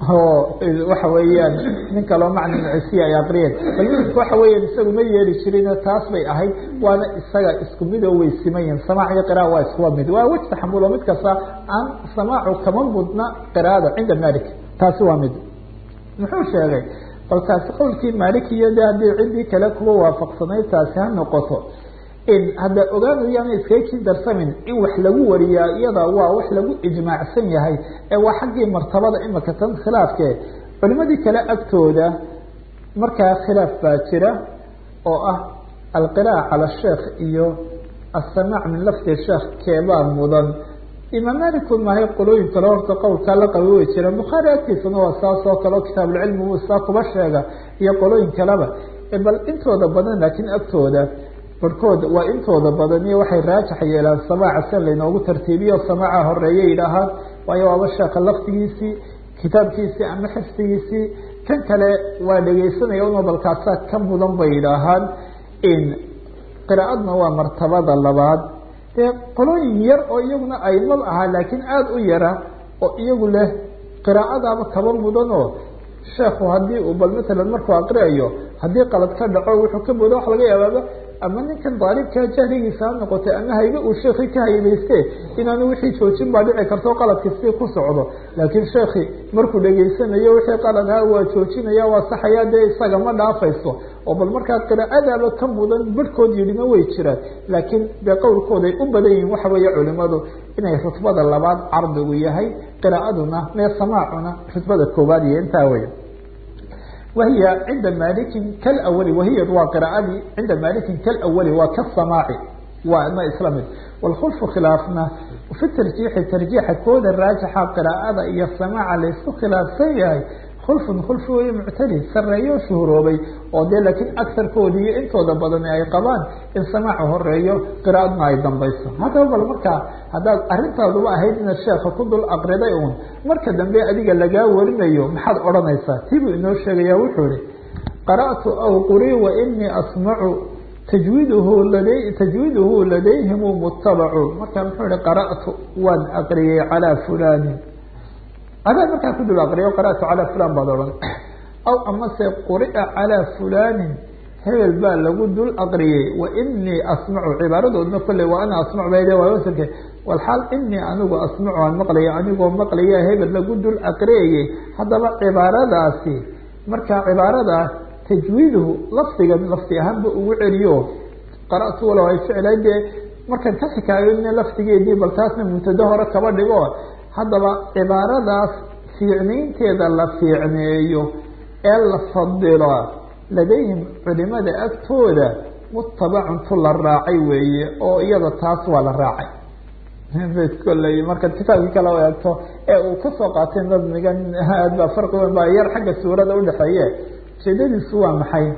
[SPEAKER 1] oo waxa weeyaan nin kaloo macna nucisiya ay aqriyeen bal midku waxa weeyaan isagu ma yeeli jirin taas bay ahayd waana isaga isku mid oo way siman yihin samaac iyo qira'a waa iskuwa mid waa wej taxamulo mid kasta aan samaacu kama mudna qiraa'ada cinda malik taasi waa mid muxuu sheegay bal taasi qowlkii malik iyo de haddii ciddii kale kuwa waafaqsanayd taasi ha noqoto in hadda ogaanayaan iskaga jin darsamin in wax lagu wariyaa iyada waa wax lagu ijmaacsan yahay ee waa xaggii martabada imika tan khilaafke culimadii kale agtooda markaa khilaaf baa jira oo ah alqiraa'a cala sheekh iyo assamaac min lafdi sheekh keebaa mudan imaam malikun maahay qolooyin kale horta qowlkaa la qabi way jireen bukhaari agtiisana waa saas oo kale oo kitaabulcilmi uu saa kuba sheega iyo qolooyin kaleba bal intooda badan laakiin agtooda barhkood waa intooda badan iyo waxay raajax yeelaan samaaca sia laynoogu tartiibiyo samaaca horeeye yidhaahaan waayo waaba sheeka laftigiisii kitaabkiisii ama xifdigiisii kan kale waa dhegaysanaya una balkaasaa ka mudan bay yidhaahaan in qiraa'adna waa martabada labaad dee qolooyin yar oo iyaguna aimad ahaa laakiin aada u yara oo iyagu leh qiraa'adaaba kaba mudan oo sheekhu haddii uu bal matalan markuu aqriayo haddii qalad ka dhaco wuxuu ka mudan wax laga yaabaaba ama ninkan daalibkaa jahligiisa ha noqotay ama haybe uu sheekii ka haybayste inaanu wixii joojin baa dhici karto qaladka si ku socdo laakiin sheekhi markuu dhegaysanayo wixii qalad ahaa waa joojinaya waa saxaya dee isaga ma dhaafayso oo bal markaa qiraa'adaaba ka mudan barhkood yidhima way jiraan laakiin dee qowlkooday u badan yihiin waxa weeye culimadu inay rutbada labaad cardigu yahay qiraa'aduna mee samaacuna rutbada koowaad iyo intaa wey wahiya cinda malikin kalawali wahiya waa qiraaadii cinda malikin kalawali waa kasamaaci waa ma isla mid wlkhulfu khilaafna fi tarjiixi tarjiixa kooda raajixa qiraa'ada iyo samaaca laysku khilaafsan yahay khulfun khulfi wey muctali sareeyo shuhuroobay oo dee laakiin agarkoodi iyo intooda badani ay qabaan in samaaca horeeyo qiraa'adna ay dambayso haddaba bal markaa haddaad arintaaduba ahayd inaad sheeka ku dul aqriday uun marka dambe adiga lagaa warinayo maxaad odhanaysaa tii buu inoo sheegaya wuxuu ihi qara'tu aw quri wa inii asmacu tajwiiduhu lada tajwiiduhu ladayhimu mutabacu marka muxuu ihi qara'tu waan aqriyey calaa fulanin adaa markaa ku dul aqriyo qara'tu calaa fulan baad odhan aw amase quri'a calaa fulanin hebel baa lagu dul aqriyey wa inii asmacu cibaaradoodna kolley waa ana asmac bayde waa wasanke walxaal inii anigu asmacu aan maqlaya anigoo maqlaya hebel lagu dul aqriyayey haddaba cibaaradaasi marka cibaaradaas tajwiiduhu lafdigan lafdi ahaanba ugu celiyo qara'tu walow ay ficilay dee markaan ka xikaayona lafdigeedii bal taasna mubtado hore kaba dhigo haddaba cibaaradaas fiicnaynteeda la fiicneeyo ee la fadilaa ladayhim culimada agtooda mutabacun tu la raacay weeye oo iyada taas waa la raacay kolley marka kitaabkii kale o eegto ee uu kasoo qaatay nadmigan aad baa farqi weyn baa yar xagga suurada udhexeeye ujeedadiisu waa maxay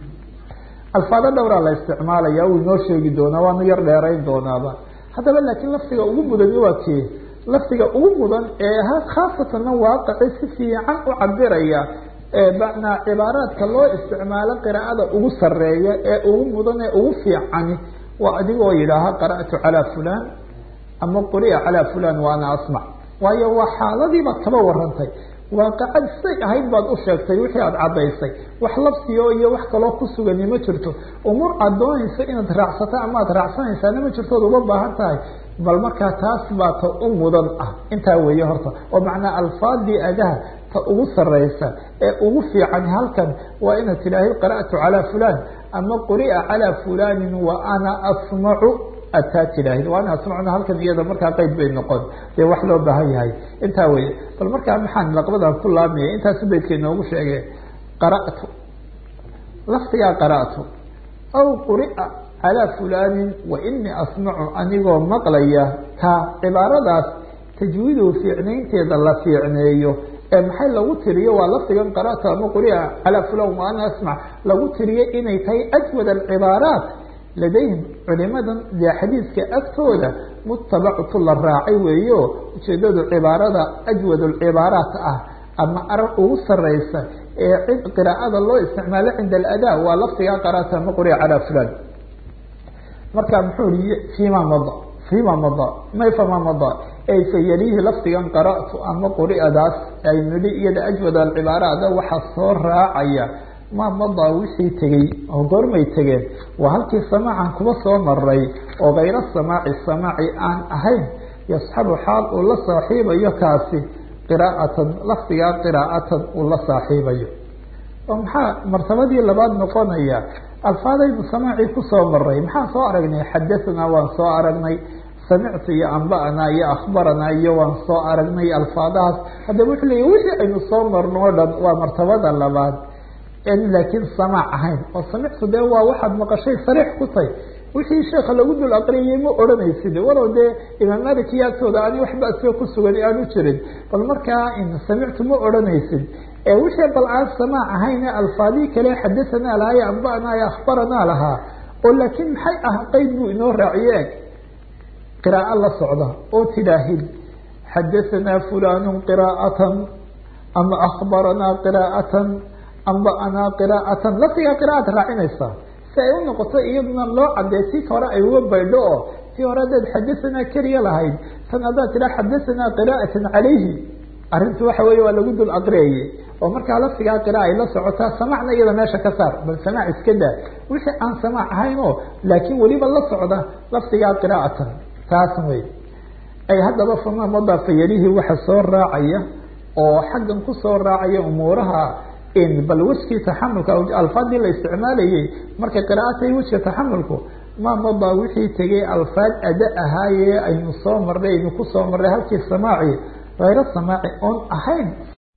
[SPEAKER 1] alfaado dhowraa la isticmaalaya uu inoo sheegi doonaa waanu yar dheerayn doonaaba haddaba laakiin lafdiga ugu mudani waa kii lafdiga ugu mudan ee khaasatanna waaqici si fiican u cabiraya bacnaa cibaaraadka loo isticmaalo qiraa'ada ugu sareeya ee ugu mudan ee ugu fiicani waa adigoo yidhaaha qara'tu calaa fulan ama quri'a calaa fulan wa ana asmac waayo waa xaaladiibaad kaba warantay waaqicad siday ahayd baad u sheegtay wixii aada caddaysay wax labsiyo iyo wax kaloo ku sugani ma jirto umuur aad doonaysa inaad raacsato ama aad raacsanaysaana ma jirto od uga baahan tahay bal markaa taas baa ta u mudan ah intaa weeye horta oo macnaa alfaadii adaha ta ugu sareysa ee ugu fiican halkan waa inaad tidhaahid qara'tu calaa fulan ama quri'a calaa fulanin wa ana asmacu aad taa tidhaahid wa ana asmacuna halkan iyada markaa qeyd bay noqon dee wax loo baahan yahay intaa weye bal markaa maxaan laqbadan ku laamaya intaasu baydka inoogu sheege qara'tu lafdigaa qara'tu aw quri'a calaa fulanin wa inii asmacu anigoo maqlaya ka cibaaradaas tajwiiduhu fiicnaynteeda la fiicneeyo ee maxay lagu tiriyo waa lafdigan qara'tu ama quri'a calaa fulan wa ana asmac lagu tiriyo inay tahay ajwad alcibaaraat ladayhim culimadan dee xadiidka agtooda mutabactu la raacay weeyo ujeedadu cibaarada ajwad alcibaaraat ah ama arar ugu sareysa ee cid qiraa'ada loo isticmaalo cinda aladaa waa lafdigaa qara'tu ama quri'a calaa fulan marka muxuu ii fima mada fima mada may fama mada ay fayalihi lafdigan qara'tu ama quri'adaas ay nidhi iyada ajwad alcibaaraada waxaa soo raacaya ma mada wixii tegey oo goormay tegeen waa halkii samaacan kuba soo maray oo kayra samaaci samaaci aan ahayn yasxabu xaal uu la saaxiibayo kaasi qiraa'atan lafdigaa qiraa'atan uu la saaxiibayo oo maxaa martabadii labaad noqonaya alfaadaynu samaacii kusoo maray maxaan soo aragnay xadahanaa waan soo aragnay samictu iyo amba'anaa iyo akhbaranaa iyo waan soo aragnay alfaadahaas haddaba wuxuu leeya wixii aynu soo marno o dhan waa martabada labaad laakiin samaac ahayn oo samictu dee waa waxaad maqashay sariix ku tahy wixii sheeka lagu dul aqriyayay ma odhanaysid walow dee imaam malik iyo agtooda ani waxba asiga ku sugan aanu jirin bal markaa samictu ma odhanaysid wixii bal aan samaac ahayn ee alfaadii kale xadahanaa lahaa iyo amba'anaa iyo akhbaranaa lahaa oo laakiin maxay ah qeyd buu inoo raaciye qiraa'o la socda oo tidhaahid xadahanaa fulanu qiraa'atan ama akhbaranaa qiraa'atan amba'anaa qiraa'atan lafdigaa qira'aad raacinaysaa si ay u noqoto iyaduna loo cadee si hore ay uga baydho oo tii hore haddaad xadahanaa keliya lahayd tan haddaad tidhaa xadahanaa qiraa'atan calayhi arrintu waxa weeye waa lagu dul aqriyaye oo markaa lafdigaa qira ay la socotaa samacna iyada meesha ka saar bal samaac iska daa wixii aan samaac ahayn oo laakiin weliba la socda lafdigaa qiraa'atan taas wey ay haddaba fama mada fayalihi waxa soo raacaya oo xaggan kusoo raacaya umuuraha bal wejkii taxamulka alfaadii la isticmaalayay markay qiraa'atay wejka taxamulku ma mada wixii tegay alfaad ada ahaaye aynu soo marnay aynu kusoo marnay halkii samaaci hayro samaaci oon ahayn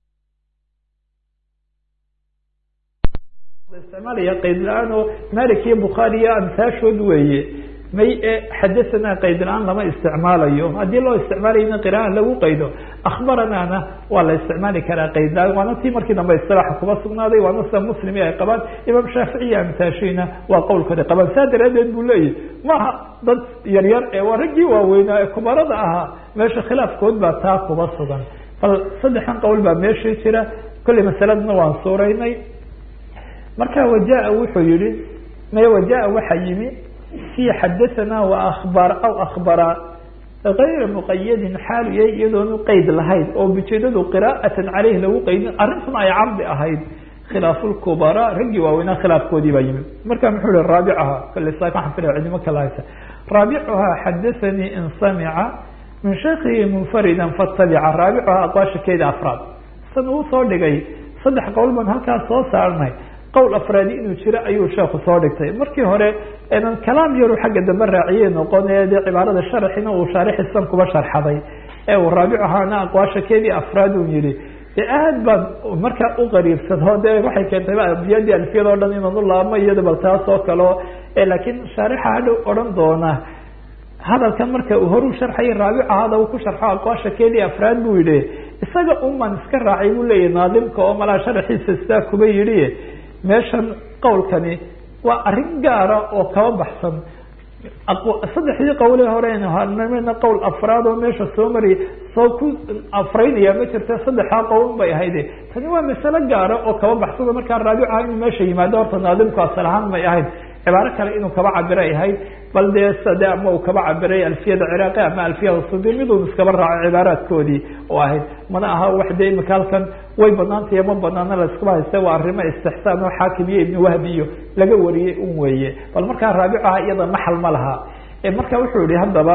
[SPEAKER 1] isticmaalaya qayd la-aan oo malik iyo bukhaari iyo amsaashood weeye may xadahanaa qayd la-aan lama isticmaalayo haddii loo isticmaalayna qiraan lagu qaydo akhbaranaana waa la isticmaali karaa qayd la-aan waana tii markii dambe isilaaxa kuba sugnaaday waana sida muslimi ay qabaan imaam shaaficiya amsaashiina waa qowlkooda qabaan saa daraadeed buu leeyahy maaha dad yaryar ee waa raggii waaweynaa ee kubarada ahaa meesha khilaafkood baa taa kuba sugan bal saddexdan qowl baa meeshii jira kolley masaladna waan suuraynay marka wajaa wuxuu yihi maya wajaa waxaa yimi fi xadahanaa wabar aw akhbara gayra muqayadin xaalu yahay iyadoonu qeyd lahayn oo ujeedadu qiraa'atan caleyh lagu qaydin arrintuna ay camdi ahayd khilaafu lkubaraa raggii waaweynaa khilaafkoodii baa yimid marka muxuu yihi raabicaha kale saa waxaan filaya cidimo kala haysa raabicuhaa xadathanii in samica min shaykihi munfaridan fatabica raabicuhaa aqwaashakeeda afraad san uu soo dhigay saddex qowl baan halkaas soo saarnay qowl afraadi inuu jiro ayuu sheekhu soo dhigtay markii hore enan kalaam yaru xagga dambe raaciye noqonee dee cibaarada sharaxina uu shaarixisan kuba sharxaday ee uu raabic ahaana aqwaasha keedii afraad uu yihi de aad baan markaa u qariibsado de waxay keentay abiyadii alfiyada o dhan inaan u laabmo iyada bal taas oo kaleo laakiin shaarixa hadhow odhan doona hadalkan marka uu horu sharxaya raabica hada uu ku sharxo aqwaasha keliya afraad buu yihi isaga uman iska raacay buu leeyahy naadimka oo malaa sharxiisa sidaa kuba yidhi meeshan qowlkani waa arrin gaara oo kaba baxsan saddexdii qowle horena hana qowl afraad oo meesha soo mariyay soo ku afreynaya ma jirta saddexdaa qowl bay ahayd tani waa masalo gaara oo kaba baxsado markaa raabicaha inuu meesha yimaado horta naadimku asal ahaan may ahayd cibaaro kale inuu kaba cabiray ahayd bal dee sade ama uu kaba cabiray alfiyada ciraaqi ama alfiyada sudi midun iskaba raaco cibaaraadkoodii oo ahayd mana aha wax dee imika halkan way banaantaiyo ma banaana laiskaba hayste waa arrimo istixsaan oo xaakim iyo ibni wahbi iyo laga wariyey un weeye bal markaa raabicaha iyada maxal ma laha marka wuxuu yihi haddaba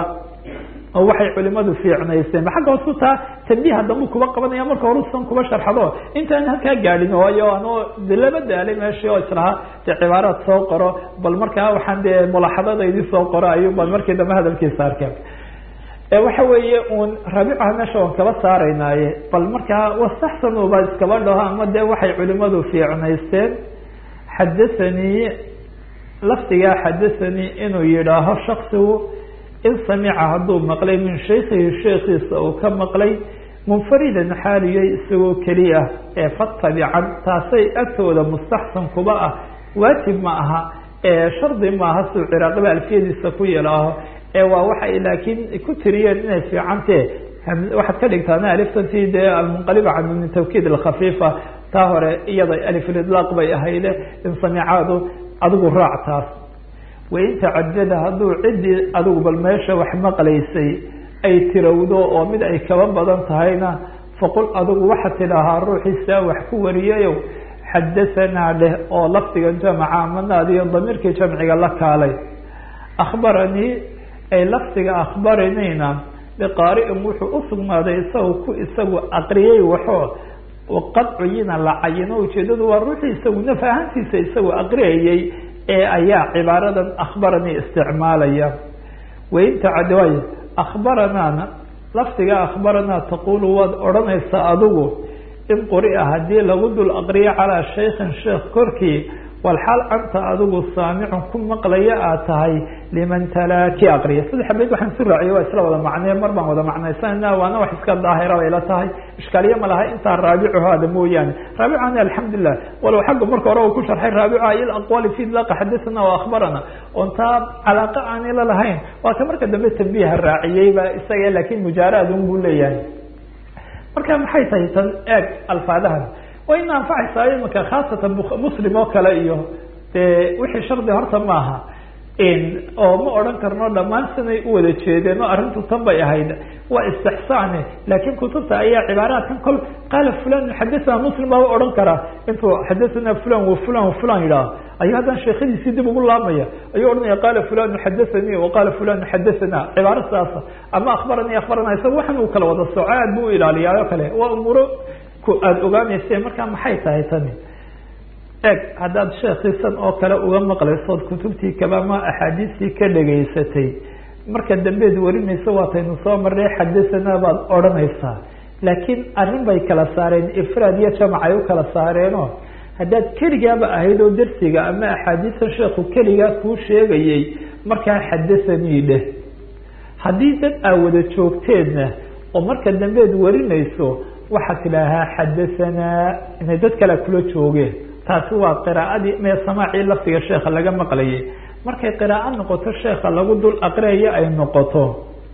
[SPEAKER 1] oo waxay culimadu fiicnaysteen xagga hoosu taa tambiha dambu kuba qabanaya marka horusan kuba sharxado intaan halkaa gaadhin waayo anoo laba daalay meeshii oo islahaa de cibaaraad soo qoro bal markaa waxaan dee mulaaxadadaydii soo qoro ayuu bal markii dambe hadalkiisa arkeen waxa weeye un raabicaha meesha waan kaba saaraynaaye bal markaa wastaxsan uba iskaba dhaho ama de waxay culimadu fiicnaysteen xadathanii lafdigaa xadathanii inuu yidhaaho shaksigu in samica hadduu maqlay min shaykihi sheekiisa uu ka maqlay munfaridan xaaliyay isagoo keliya ee fatabican taasay agtooda mustaxsan kuba ah waajib ma aha shardi maaha siu ciraaqiba alfiyadiisa ku yelaaho ee waa waxay laakiin ku tiriyeen inay fiicantee waxaad ka dhigtaan aliftantii dee almunqaliba can min tawkiid alkhafiifa taa hore iyada alifulidlaaq bay ahayde in samicaadu adigu raac taas wain tacadada hadduu ciddii adigu bal meesha wax maqlaysay ay tirowdo oo mid ay kaba badan tahayna faqul adigu waxaa tidhaahaa ruuxiisaa wax ku wariyayow xadahanaa dheh oo lafdigan jamaca amanaadiyo damiirkii jamciga la kaalay akhbaranii ay lafdiga akhbaranayna biqaari'in wuxuu usugnaaday isaga ku isagu aqriyey waxoo qad cuyina la cayino ujeedadu waa ruuxii isagu naf ahaantiisa isagu aqriyayey ee ayaa cibaaradan akhbaranii isticmaalaya wain tacadaway akhbaranaana lafdiga akhbaranaa taqulu waad odhanaysaa adigu in quri-a haddii lagu dul aqriyo calaa shaykhin sheekh korkii walxaal anta adigu saamicun ku maqlaya aad tahay liman talaa ki aqriya saddex bayd waxaan isu raaciya waa isla wada macnee mar baan wada macnaysanayna waana wax iska daahira bay la tahay ishkaaliye ma laha intaa raabicuhaada mooyaane raabicani alxamdulilah walow xagga marka hore uu ku sharxay raabica il aqwali fi idlaqa xadasana wa akhbarana oon taa calaaqa aanay la lahayn waa ka marka dambe tambiiha raaciyeyba isaga laakiin mujaaraadun buu leeyahay marka maxay tahay tan eeg alfaadahan waa ina anfacaysaa imika khaasatan muslim oo kale iyo de wixii shardi horta maaha oo ma odhan karno dhammaan sinay u wada jeedeen oo arrintu tan bay ahayd waa istixsaane laakiin kutubta ayaa cibaaraadkan kol qaala fulan xadasana muslim baaba odhan karaa intuu xadasana fulan wa fulan wa fulan yidhaah ayuu haddana sheekhadiisii dib ugu laabmaya ayuu odhanaya qaala fulanu xadasanii wa qaala fulanu xadasana cibaaro sidaasa ama akhbaranii akhbarana isaga waxan uu kala wada soco aad bu u ilaaliyaa oo kale waa umuuro aada ogaanayse marka maxay tahay tani eg haddaad sheekhiisan oo kale uga maqlaysood kutubtii kabama axaadiistii ka dhegaysatay marka dambeed warinayso waataynu soo marnay xadasanaa baad odhanaysaa laakiin arrin bay kala saareen ifraad iyo jamac ay u kala saareeno haddaad keligaaba ahayd oo darsiga ama axaadiisan sheekhu keligaa kuu sheegayay markaa xadasanii dheh haddii dad aa wada joogteedna oo marka dambeed warinayso waxaad tidhaahaa xadasanaa inay dad kale kula joogeen taasi waa qiraaadii mee samaacii lafdiga sheekha laga maqlayay markay qiraa'o noqoto sheekha lagu dul aqriyayo ay noqoto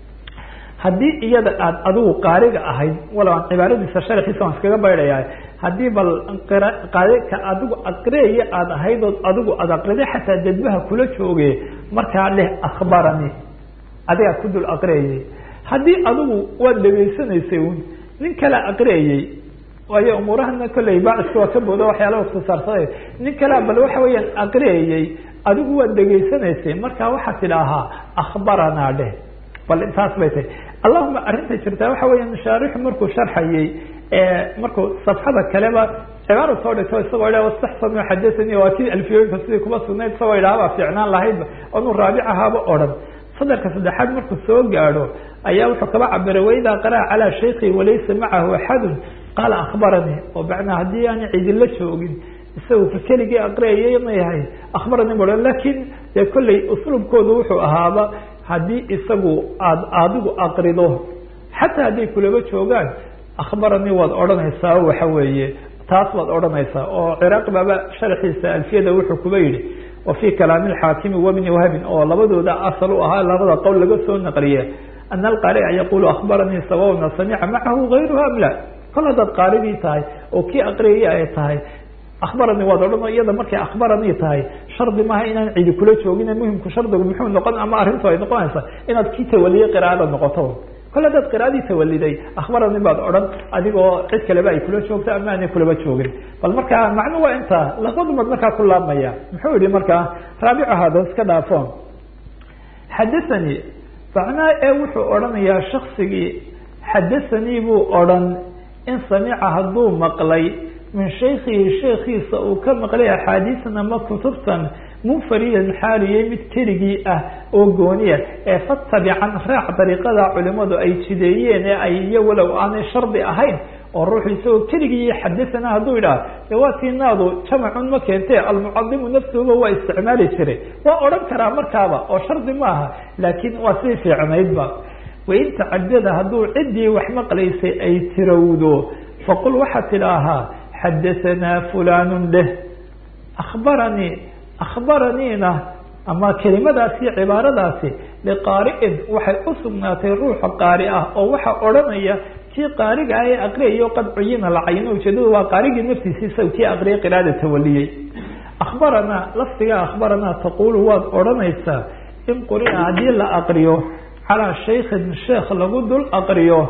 [SPEAKER 1] haddii iyada aada adigu qaariga ahayd walow aan cibaaradiisa sharxiisa waan iskaga baydhaya haddii bal qaarika adigu aqriyaya aada ahayd ood adigu aada aqriday xataa dadbaha kula jooge markaa leh akhbarani adigaa ku dul aqriyayay haddii adigu waad dhegaysanaysay un nin kala aqriyayay waayo umuurahana kolley baaciska waa ka boodo waxyaala ikhtisaarsaday nin kalea bal waxa weeyaan aqriyayay adigu waad dhegaysanaysay markaa waxaad tidhaahaa akhbaranaa dheh bal intaas bay tahay allahuma arrinta jirtaa waxa weya shaarixu markuu sharxayey markuu safxada kaleba cibaara soo dhigto isagoo idha wastaxsanu xadasanii waa kii alfiyooyinka sidii kuma sugnayd isagoo idhahabaa fiicnaan lahaydba onuu raabic ahaaba odhan sadarka saddexaad markuu soo gaadho ayaa wuxuu kaba cabiray waidaa qara'a calaa shaykhi walaysa macahu axadun qaala akhbaranii oo macnaa haddii aan cidila joogin isagu ka keligii aqriyaya ma yahay akhbaranii bu lakin dee kolley uslubkoodu wuxuu ahaaba haddii isagu aad adigu aqrido xataa hadday kulaba joogaan akhbaranii waad odhanaysaa waxa weeye taas waad odhanaysaa oo ciraaq baaba sharxiisa alfiyada wuxuu kuba yihi wa fii kalaami alxaakimi wabni wahbin oo labadooda asal u ahaa labada qowl laga soo naqliye ana alqaarica yaqulu akhbaranii sawauna samica macahu gayruha am la kol haddaad qaaridii tahay oo kii aqriyaya ay tahay akhbaranii waad odhan iyada markay akhbaranii tahay shardi maaha inaan cidi kula joogin muhimku shardigu muxuu noqon ama arrintu ay noqonaysaa inaad kii tawaliyey qiraa'ada noqoto kol haddaad qiraadii tawaliday akhbaranii baad odhan adigoo cid kaleba ay kula joogto ama aanay kulaba joogin bal markaa macnu waa intaa labadumad markaa ku laabmaya muxuu yihi markaa raabicu hada iska dhaafo xadathanii macnaha ee wuxuu odhanayaa shaksigii xadathanii buu odhan in samica hadduu maqlay min shaykihi sheekiisa uu ka maqlay axaadiisan ama kutubtan munfaridan xaaliyey mid keligii ah oo gooniya ee fatabican raac dariiqada culimadu ay jideeyeen ee ay iyo walow aanay shardi ahayn oo ruuxu isagoo keligii xadathana hadduu yidhaah de waa tiinaadu jamacun ma keentee almucadimu nafsuhuba waa isticmaali jiray waa odhan karaa markaaba oo shardi maaha laakiin waa sii fiicnaydba wain tacadada hadduu ciddii wax maqlaysay ay tirowdo faqul waxaad tidhaahaa xadahanaa fulanun leh akhbaranii akhbaraniina ama kelimadaasi cibaaradaasi liqaari'in waxay u sugnaatay ruuxa qaari ah oo waxa odhanaya kii qaariga ah ee aqriyayo qad cuyina la cayino ujeedadu waa qaarigii naftiisiisa kii aqriyay qiraada tawaliyey akhbaranaa lafdiga akhbaranaa taqulu waad odhanaysaa in quri'a haddii la aqriyo calaa shaykhin sheekh lagu dul aqriyo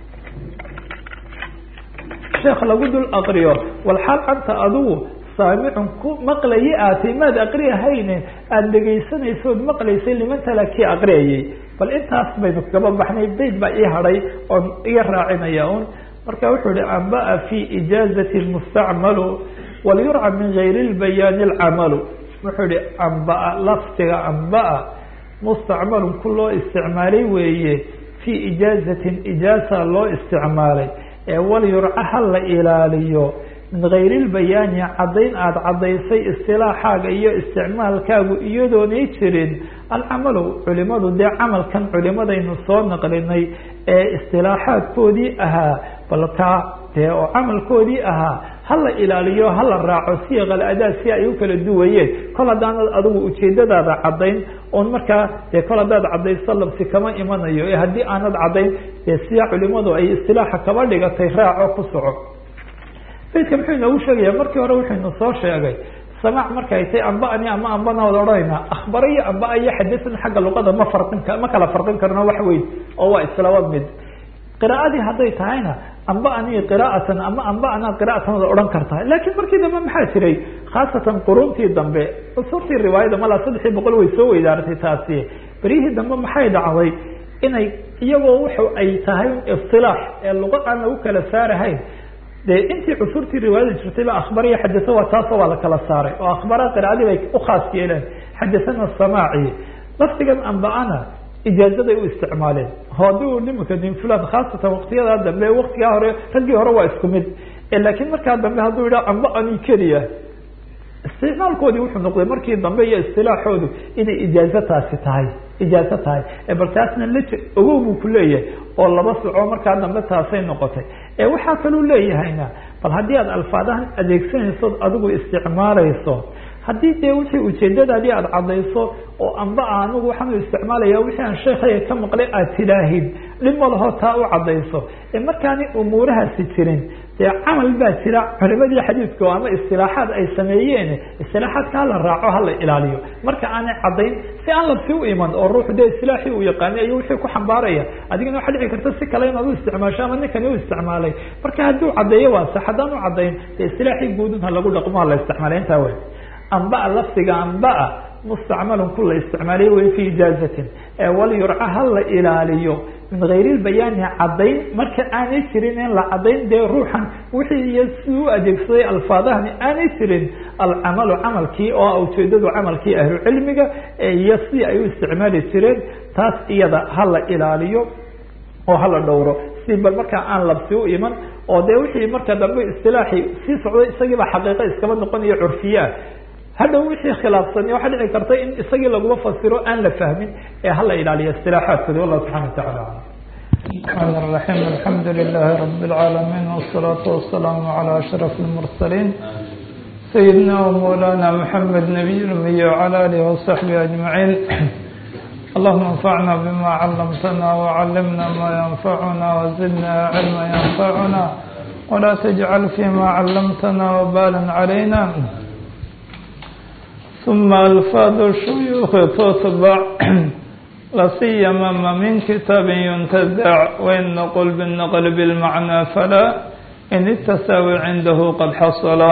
[SPEAKER 1] sheekh lagu dul aqriyo walxaal anta adigu saamicun ku maqlayi aatay maad aqriyahayne aada dhegaysanaysood maqlaysay liman tala kii aqriyayay bal intaas baynu kagaba baxnay bayd baa ii hadhay oon iga raacinaya un marka wuxuu ihi ambaa fi ijaazati mustacmalu walyurca min gayri lbayaani alcamalu wuxuu ihi ambaa lafdiga ambaa mustacmalun ku loo isticmaalay weeye fi ijaazatin ijaaza loo isticmaalay ee walyurca ha la ilaaliyo min gayri lbayaani caddayn aada caddaysay istilaaxaaga iyo isticmaalkaagu iyadoonay jirin alcamalu culimadu dee camalkan culimadaynu soo naqlinay ee istilaaxaadkoodii ahaa balkaa dee oo camalkoodii ahaa hala ilaaliyo hala raaco siiqal adaa si ay u kala duwayeen kol haddaanad adigu ujeedadaada caddayn oon markaa dee kol haddaad caddayso labsi kama imanayo ee haddii aanad caddayn dee sidaa culimadu ay istilaaxa kaba dhigatay raaco ku soco baydka muxuu inoogu sheegaya markii hore wuxuynu soo sheegay samaac markay tay ambani ama ambana wada odhanayna akhbara iyo amba iyo xadasan xagga luqada ma farin ma kala farqin karno wax weyn oo waa islaba mid qiraaadii hadday tahayna ambani qiraatan ama ambana qiraatan wada odhan kartaa lakin markii dambe maxaa jiray khaasatan quruntii dambe cusurtii riwaayada malaa saddexii boqol way soo weydaartay taasi beryihii dambe maxay dhacday inay iyagoo wuxu ay tahay istilaax ee luqa aan lagu kala saarahayn de intii cusurtii riwaayada jirtayba akhbar iyo xadasa waa taasoo waa la kala saaray oo akhbara qiraadii bay ukhaas yeeleen xadasana samaaci lafdigan amba'ana ijaazaday u isticmaaleen haddii uu nimanka nin fulan khaasatan waktiyada dambe waktigaa hore raggii hore waa isku mid laakiin markaa dambe hadduu yidhaha amba'ani keliya isticmaalkoodii wuxuu noqday markii dambe iyo istilaaxoodu inay ijaazo taasi tahay ijaazo tahay bal taasna la ogow buu ku leeyahay oo laba soco markaa dambe taasay noqotay waxaa kaluu leeyahayna bal haddii aad alfaadahan adeegsanaysood adigu isticmaalayso haddii dee wixii ujeedadaadii aada caddayso oo amba anigu waxaanu isticmaalaya wixii aan sheekaya ka maqlay aad tidhaahid dhib ma laho taa u caddayso ee markaani umuurahaasi jirin dee camal baa jira culimadii xadiidka oo ama istilaaxaad ay sameeyeen istilaaxaadka hala raaco hala ilaaliyo marka aanay caddayn si aan labsi u iman oo ruuxu dee istilaaxii uu yaqaanay ayuu wixii ku xambaaraya adigana waxaa dhici karta si kale inaad u isticmaasho ama ninkani u isticmaalay marka hadduu caddeeyo waa sax haddaan u caddayn dee istilaaxii guudun ha lagu dhaqmo ha la isticmaalay intaa wey ambaa lafdiga ambaa mustacmalun ku la isticmaalay wey fi ijaazatin walyurca ha la ilaaliyo min gayri lbayaani caddayn marka aanay jirin in la caddayn dee ruuxan wixii iyo siduu u adeegsaday alfaadahani aanay jirin alcamalu camalkii oo ujeedadu camalkii ahlucilmiga iyo sidii ay u isticmaali jireen taas iyada ha la ilaaliyo oo hala dhowro si bal markaa aan labsi u iman oo dee wixii marka dambe istilaaxii sii socday isagiiba xaqiiqo iskaba noqonayo curfiyaa hadhow wixii khilaafsani waxaa dhici karta in isagii laguma fasiro aan la fahmin ee hala ilaaliyo istilaaxaadkoodi wallahu subxana wa tacala alam
[SPEAKER 2] الرحمن الرحيم الحمد لله رب العالمين والصلاة والسلام على أشرف المرسلين سيدنا ومولانا محمد نبي الأمي وعلى آله وصحبه أجمعين اللهم انفعنا بما علمتنا وعلمنا ما ينفعنا وزدنا علما ينفعنا ولا تجعل فيما علمتنا وبالا علينا ثم ألفاظ الشيوخ تتبع لا سيما ما من كتاب ينتزع وإن نقل بالنقل بالمعنى فلا إن التساوي عنده قد حصل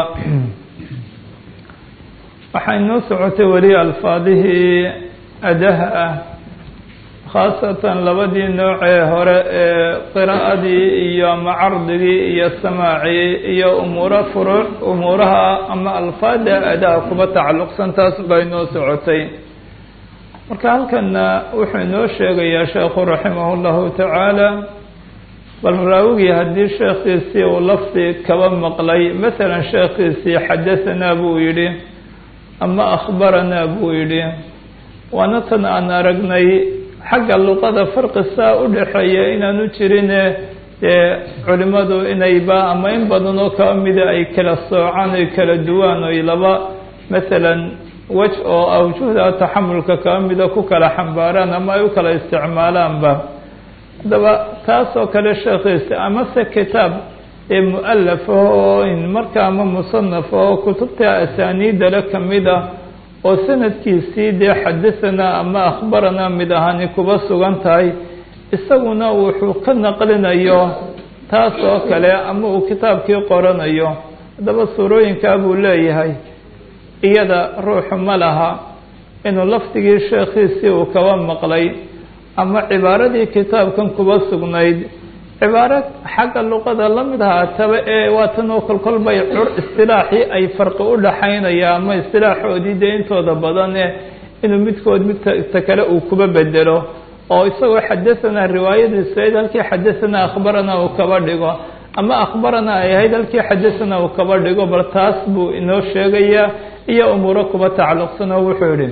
[SPEAKER 2] waxaynoo socotay weli alfaadihii adaha ah khaasatan labadii noocee hore ee qiraa'adii iyo ama cardigii iyo samaacii iyo umuuro furuuc umuuraha ama alfaada adaha kuba tacalluqsan taas baa inoo socotay marka halkana wuxuu inoo sheegayaa sheekhu raximah llahu tacaala bal raawigii haddii sheekhiisii uu lafdi kaba maqlay masalan sheekhiisii xadahanaa buu yidhi ama akhbaranaa buu yidhi waana tan aan aragnay xagga luqada farqi saa u dhexeeya inaanu jirine dee culimadu inayba ama in badan oo kaba mida ay kala soocaan oy kala duwaan oy laba masalan wej oo awjuhda taxamulka kaba mida ku kala xambaaraan ama ay u kala isticmaalaanba haddaba taasoo kale sheekhiisi amase kitaab ee mu-alaf oo marka ama musanaf oo kutubta asaaniidale kamid ah oo sanadkiisii dee xadahanaa ama akhbaranaa mid ahani kuba sugan tahay isaguna wuxuu ka naqlinayo taas oo kale ama uu kitaabkii qoranayo haddaba suurooyinkaa buu leeyahay iyada ruuxu ma laha inuu lafdigii sheekhiisii uu kaba maqlay ama cibaaradii kitaabkan kuba sugnayd cibaaro xagga luqada la mid ahaataba ee waatan oo kolkolbay cur istilaaxii ay farqi u dhaxaynaya ama istilaaxoodii dee intooda badan e inuu midkood midta kale uu kuba bedelo oo isagoo xadahanaa riwaayadiisu ayd halkii xadahanaa akhbaranaa uu kaba dhigo ama akhbaranaa ay ahayd halkii xadahanaa uu kaba dhigo bal taas buu inoo sheegayaa iyo umuuro kuba tacalluqsan oo wuxuu yihi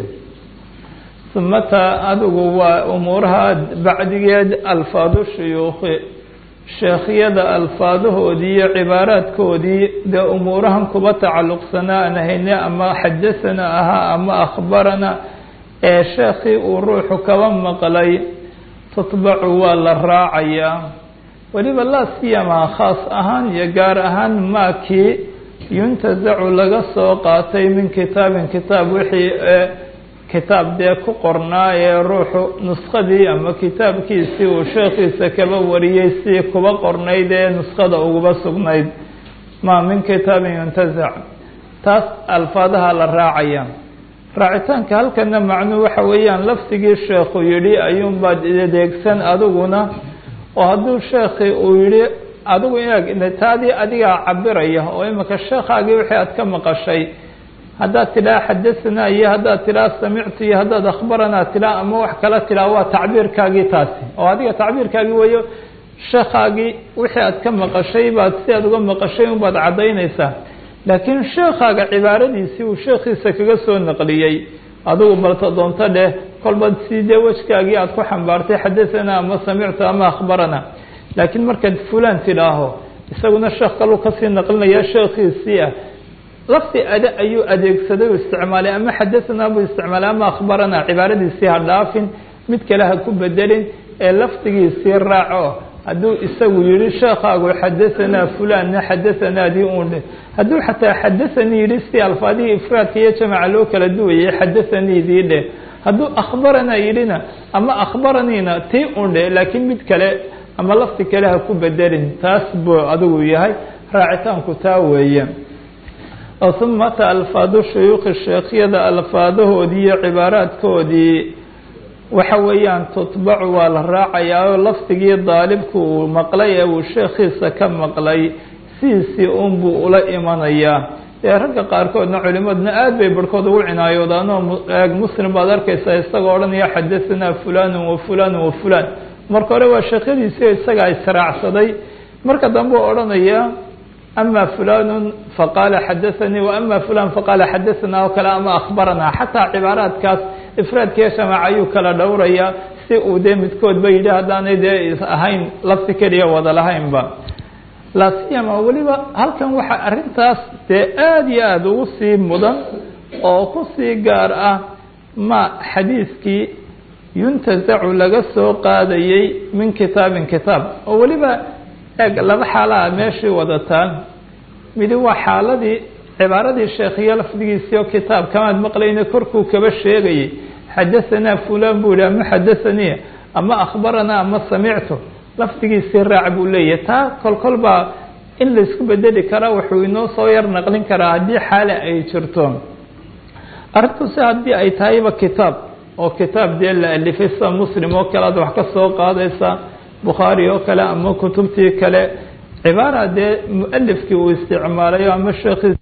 [SPEAKER 2] sumata adigu waa umuuraha bacdigeed alfaadu shuyuukhi sheekhyada alfaadahoodii iyo cibaaraadkoodii dee umuurahan kuba tacalluqsanaa aan hayne ama xadahana ahaa ama akhbarana ee sheekhii uu ruuxu kaba maqlay tutbacu waa la raacayaa weliba laa siyamaa khaas ahaan iyo gaar ahaan maakii yuntazacu laga soo qaatay min kitaabin kitaab wixii kitaab dee ku qornaa ee ruuxu nuskadii ama kitaabkiisii uu sheekhiisa kaba wariyey si kuba qornayd ee nuskada uguba sugnayd maa min kitaabin yuntazac taas alfaadaha la raacaya raacitaanka halkana macnuu waxa weeyaan lafdigii sheekhu yidhi ayuunbaad adeegsan adiguna oo hadduu sheekhi uu yihi adigu ina taadii adigaa cabiraya oo imika sheekhaagii wixii aad ka maqashay haddaad tidhaha xadahanaa iyo haddaad tidhaha samictu iyo haddaad akhbaranaa tidhaha ama wax kala tidhaha waa tacbiirkaagii taasi oo adiga tacbiirkaagii weeyo sheekhaagii wixii aad ka maqashay baad si aad uga maqashay unbaad caddaynaysaa laakiin sheekhaaga cibaaradiisii uu sheekhiisa kaga soo naqliyey adigu balta doonto dheh kolba si dee wejkaagii aad ku xambaartay xadahanaa ama samictu ama akhbarana laakiin markaad fulaan tidhaaho isaguna sheekh kaluu kasii naqlinaya sheekhiisii ah lafdi ade ayuu adeegsaday u isticmaalay ama xadahanaa buu isticmaalay ama akhbarana cibaaradiisii ha dhaafin mid kale ha ku bedelin ee lafdigiisii raaco hadduu isagu yihi sheekaagu xadahanaa fulanna xadahanaadii uun dhe hadduu xataa xadahanii yihi si alfaadihii ifraadka iyo jamaca loo kala duwayay xadahaniidii dheh hadduu akhbaranaa yidhina ama akhbaraniina tii un dhe laakiin mid kale ama lafdi kale ha ku bedelin taas buu adigu yahay raacitaanku taa weeye humata alfaadu shuyuukhi sheekhyada alfaadahoodii iyo cibaaraadkoodii waxa weeyaan tutbacu waa la raacayaa oo lafdigii daalibku uu maqlay ee uu sheekhiisa ka maqlay sidiisii unbuu ula imanayaa dee ragga qaarkoodna culimaduna aad bay barhkood ugu cinaayoodaan oo eeg muslim baad arkaysaa isagoo odhanaya xadahanaa fulanun wa fulanun wa fulan marka hore waa sheekhyadiisii isagaa israacsaday marka dambe u odhanaya ama fulan faqaala xadaanii waama fulan faqaala xadaanaa oo kale ama akhbaranaa xataa cibaaraadkaas ifraadkiiyo shamaac ayuu kala dhowraya si uu dee midkoodba yidhi haddaanay dee ahayn lafsi keliya wada lahaynba laasiyama weliba halkan waxaa arrintaas dee aada iyo aada ugu sii mudan oo ku sii gaar ah ma xadiiskii yuntasacu laga soo qaadayey min kitaabin kitaab oo weliba eeg laba xaalaha meeshii wadataan midi waa xaaladii cibaaradii sheekhiyo lafdigiisii oo kitaab kamaad maqlayna korkuu kaba sheegayay xadahanaa fulan buu yihi ama xadathanii ama akhbaranaa ama samictu lafdigiisii raac buu leeyahay taa kolkol baa in laysku bedeli karaa wuxuu inoo soo yar naqlin karaa haddii xaale ay jirto arrintusi haddii ay tahayba kitaab oo kitaab dee la alifay sida muslim oo kale ad wax ka soo qaadaysa bukhaari oo kale ama kutubtii kale cibaara dee mu-alifkii uu isticmaalayo ama sheekhiis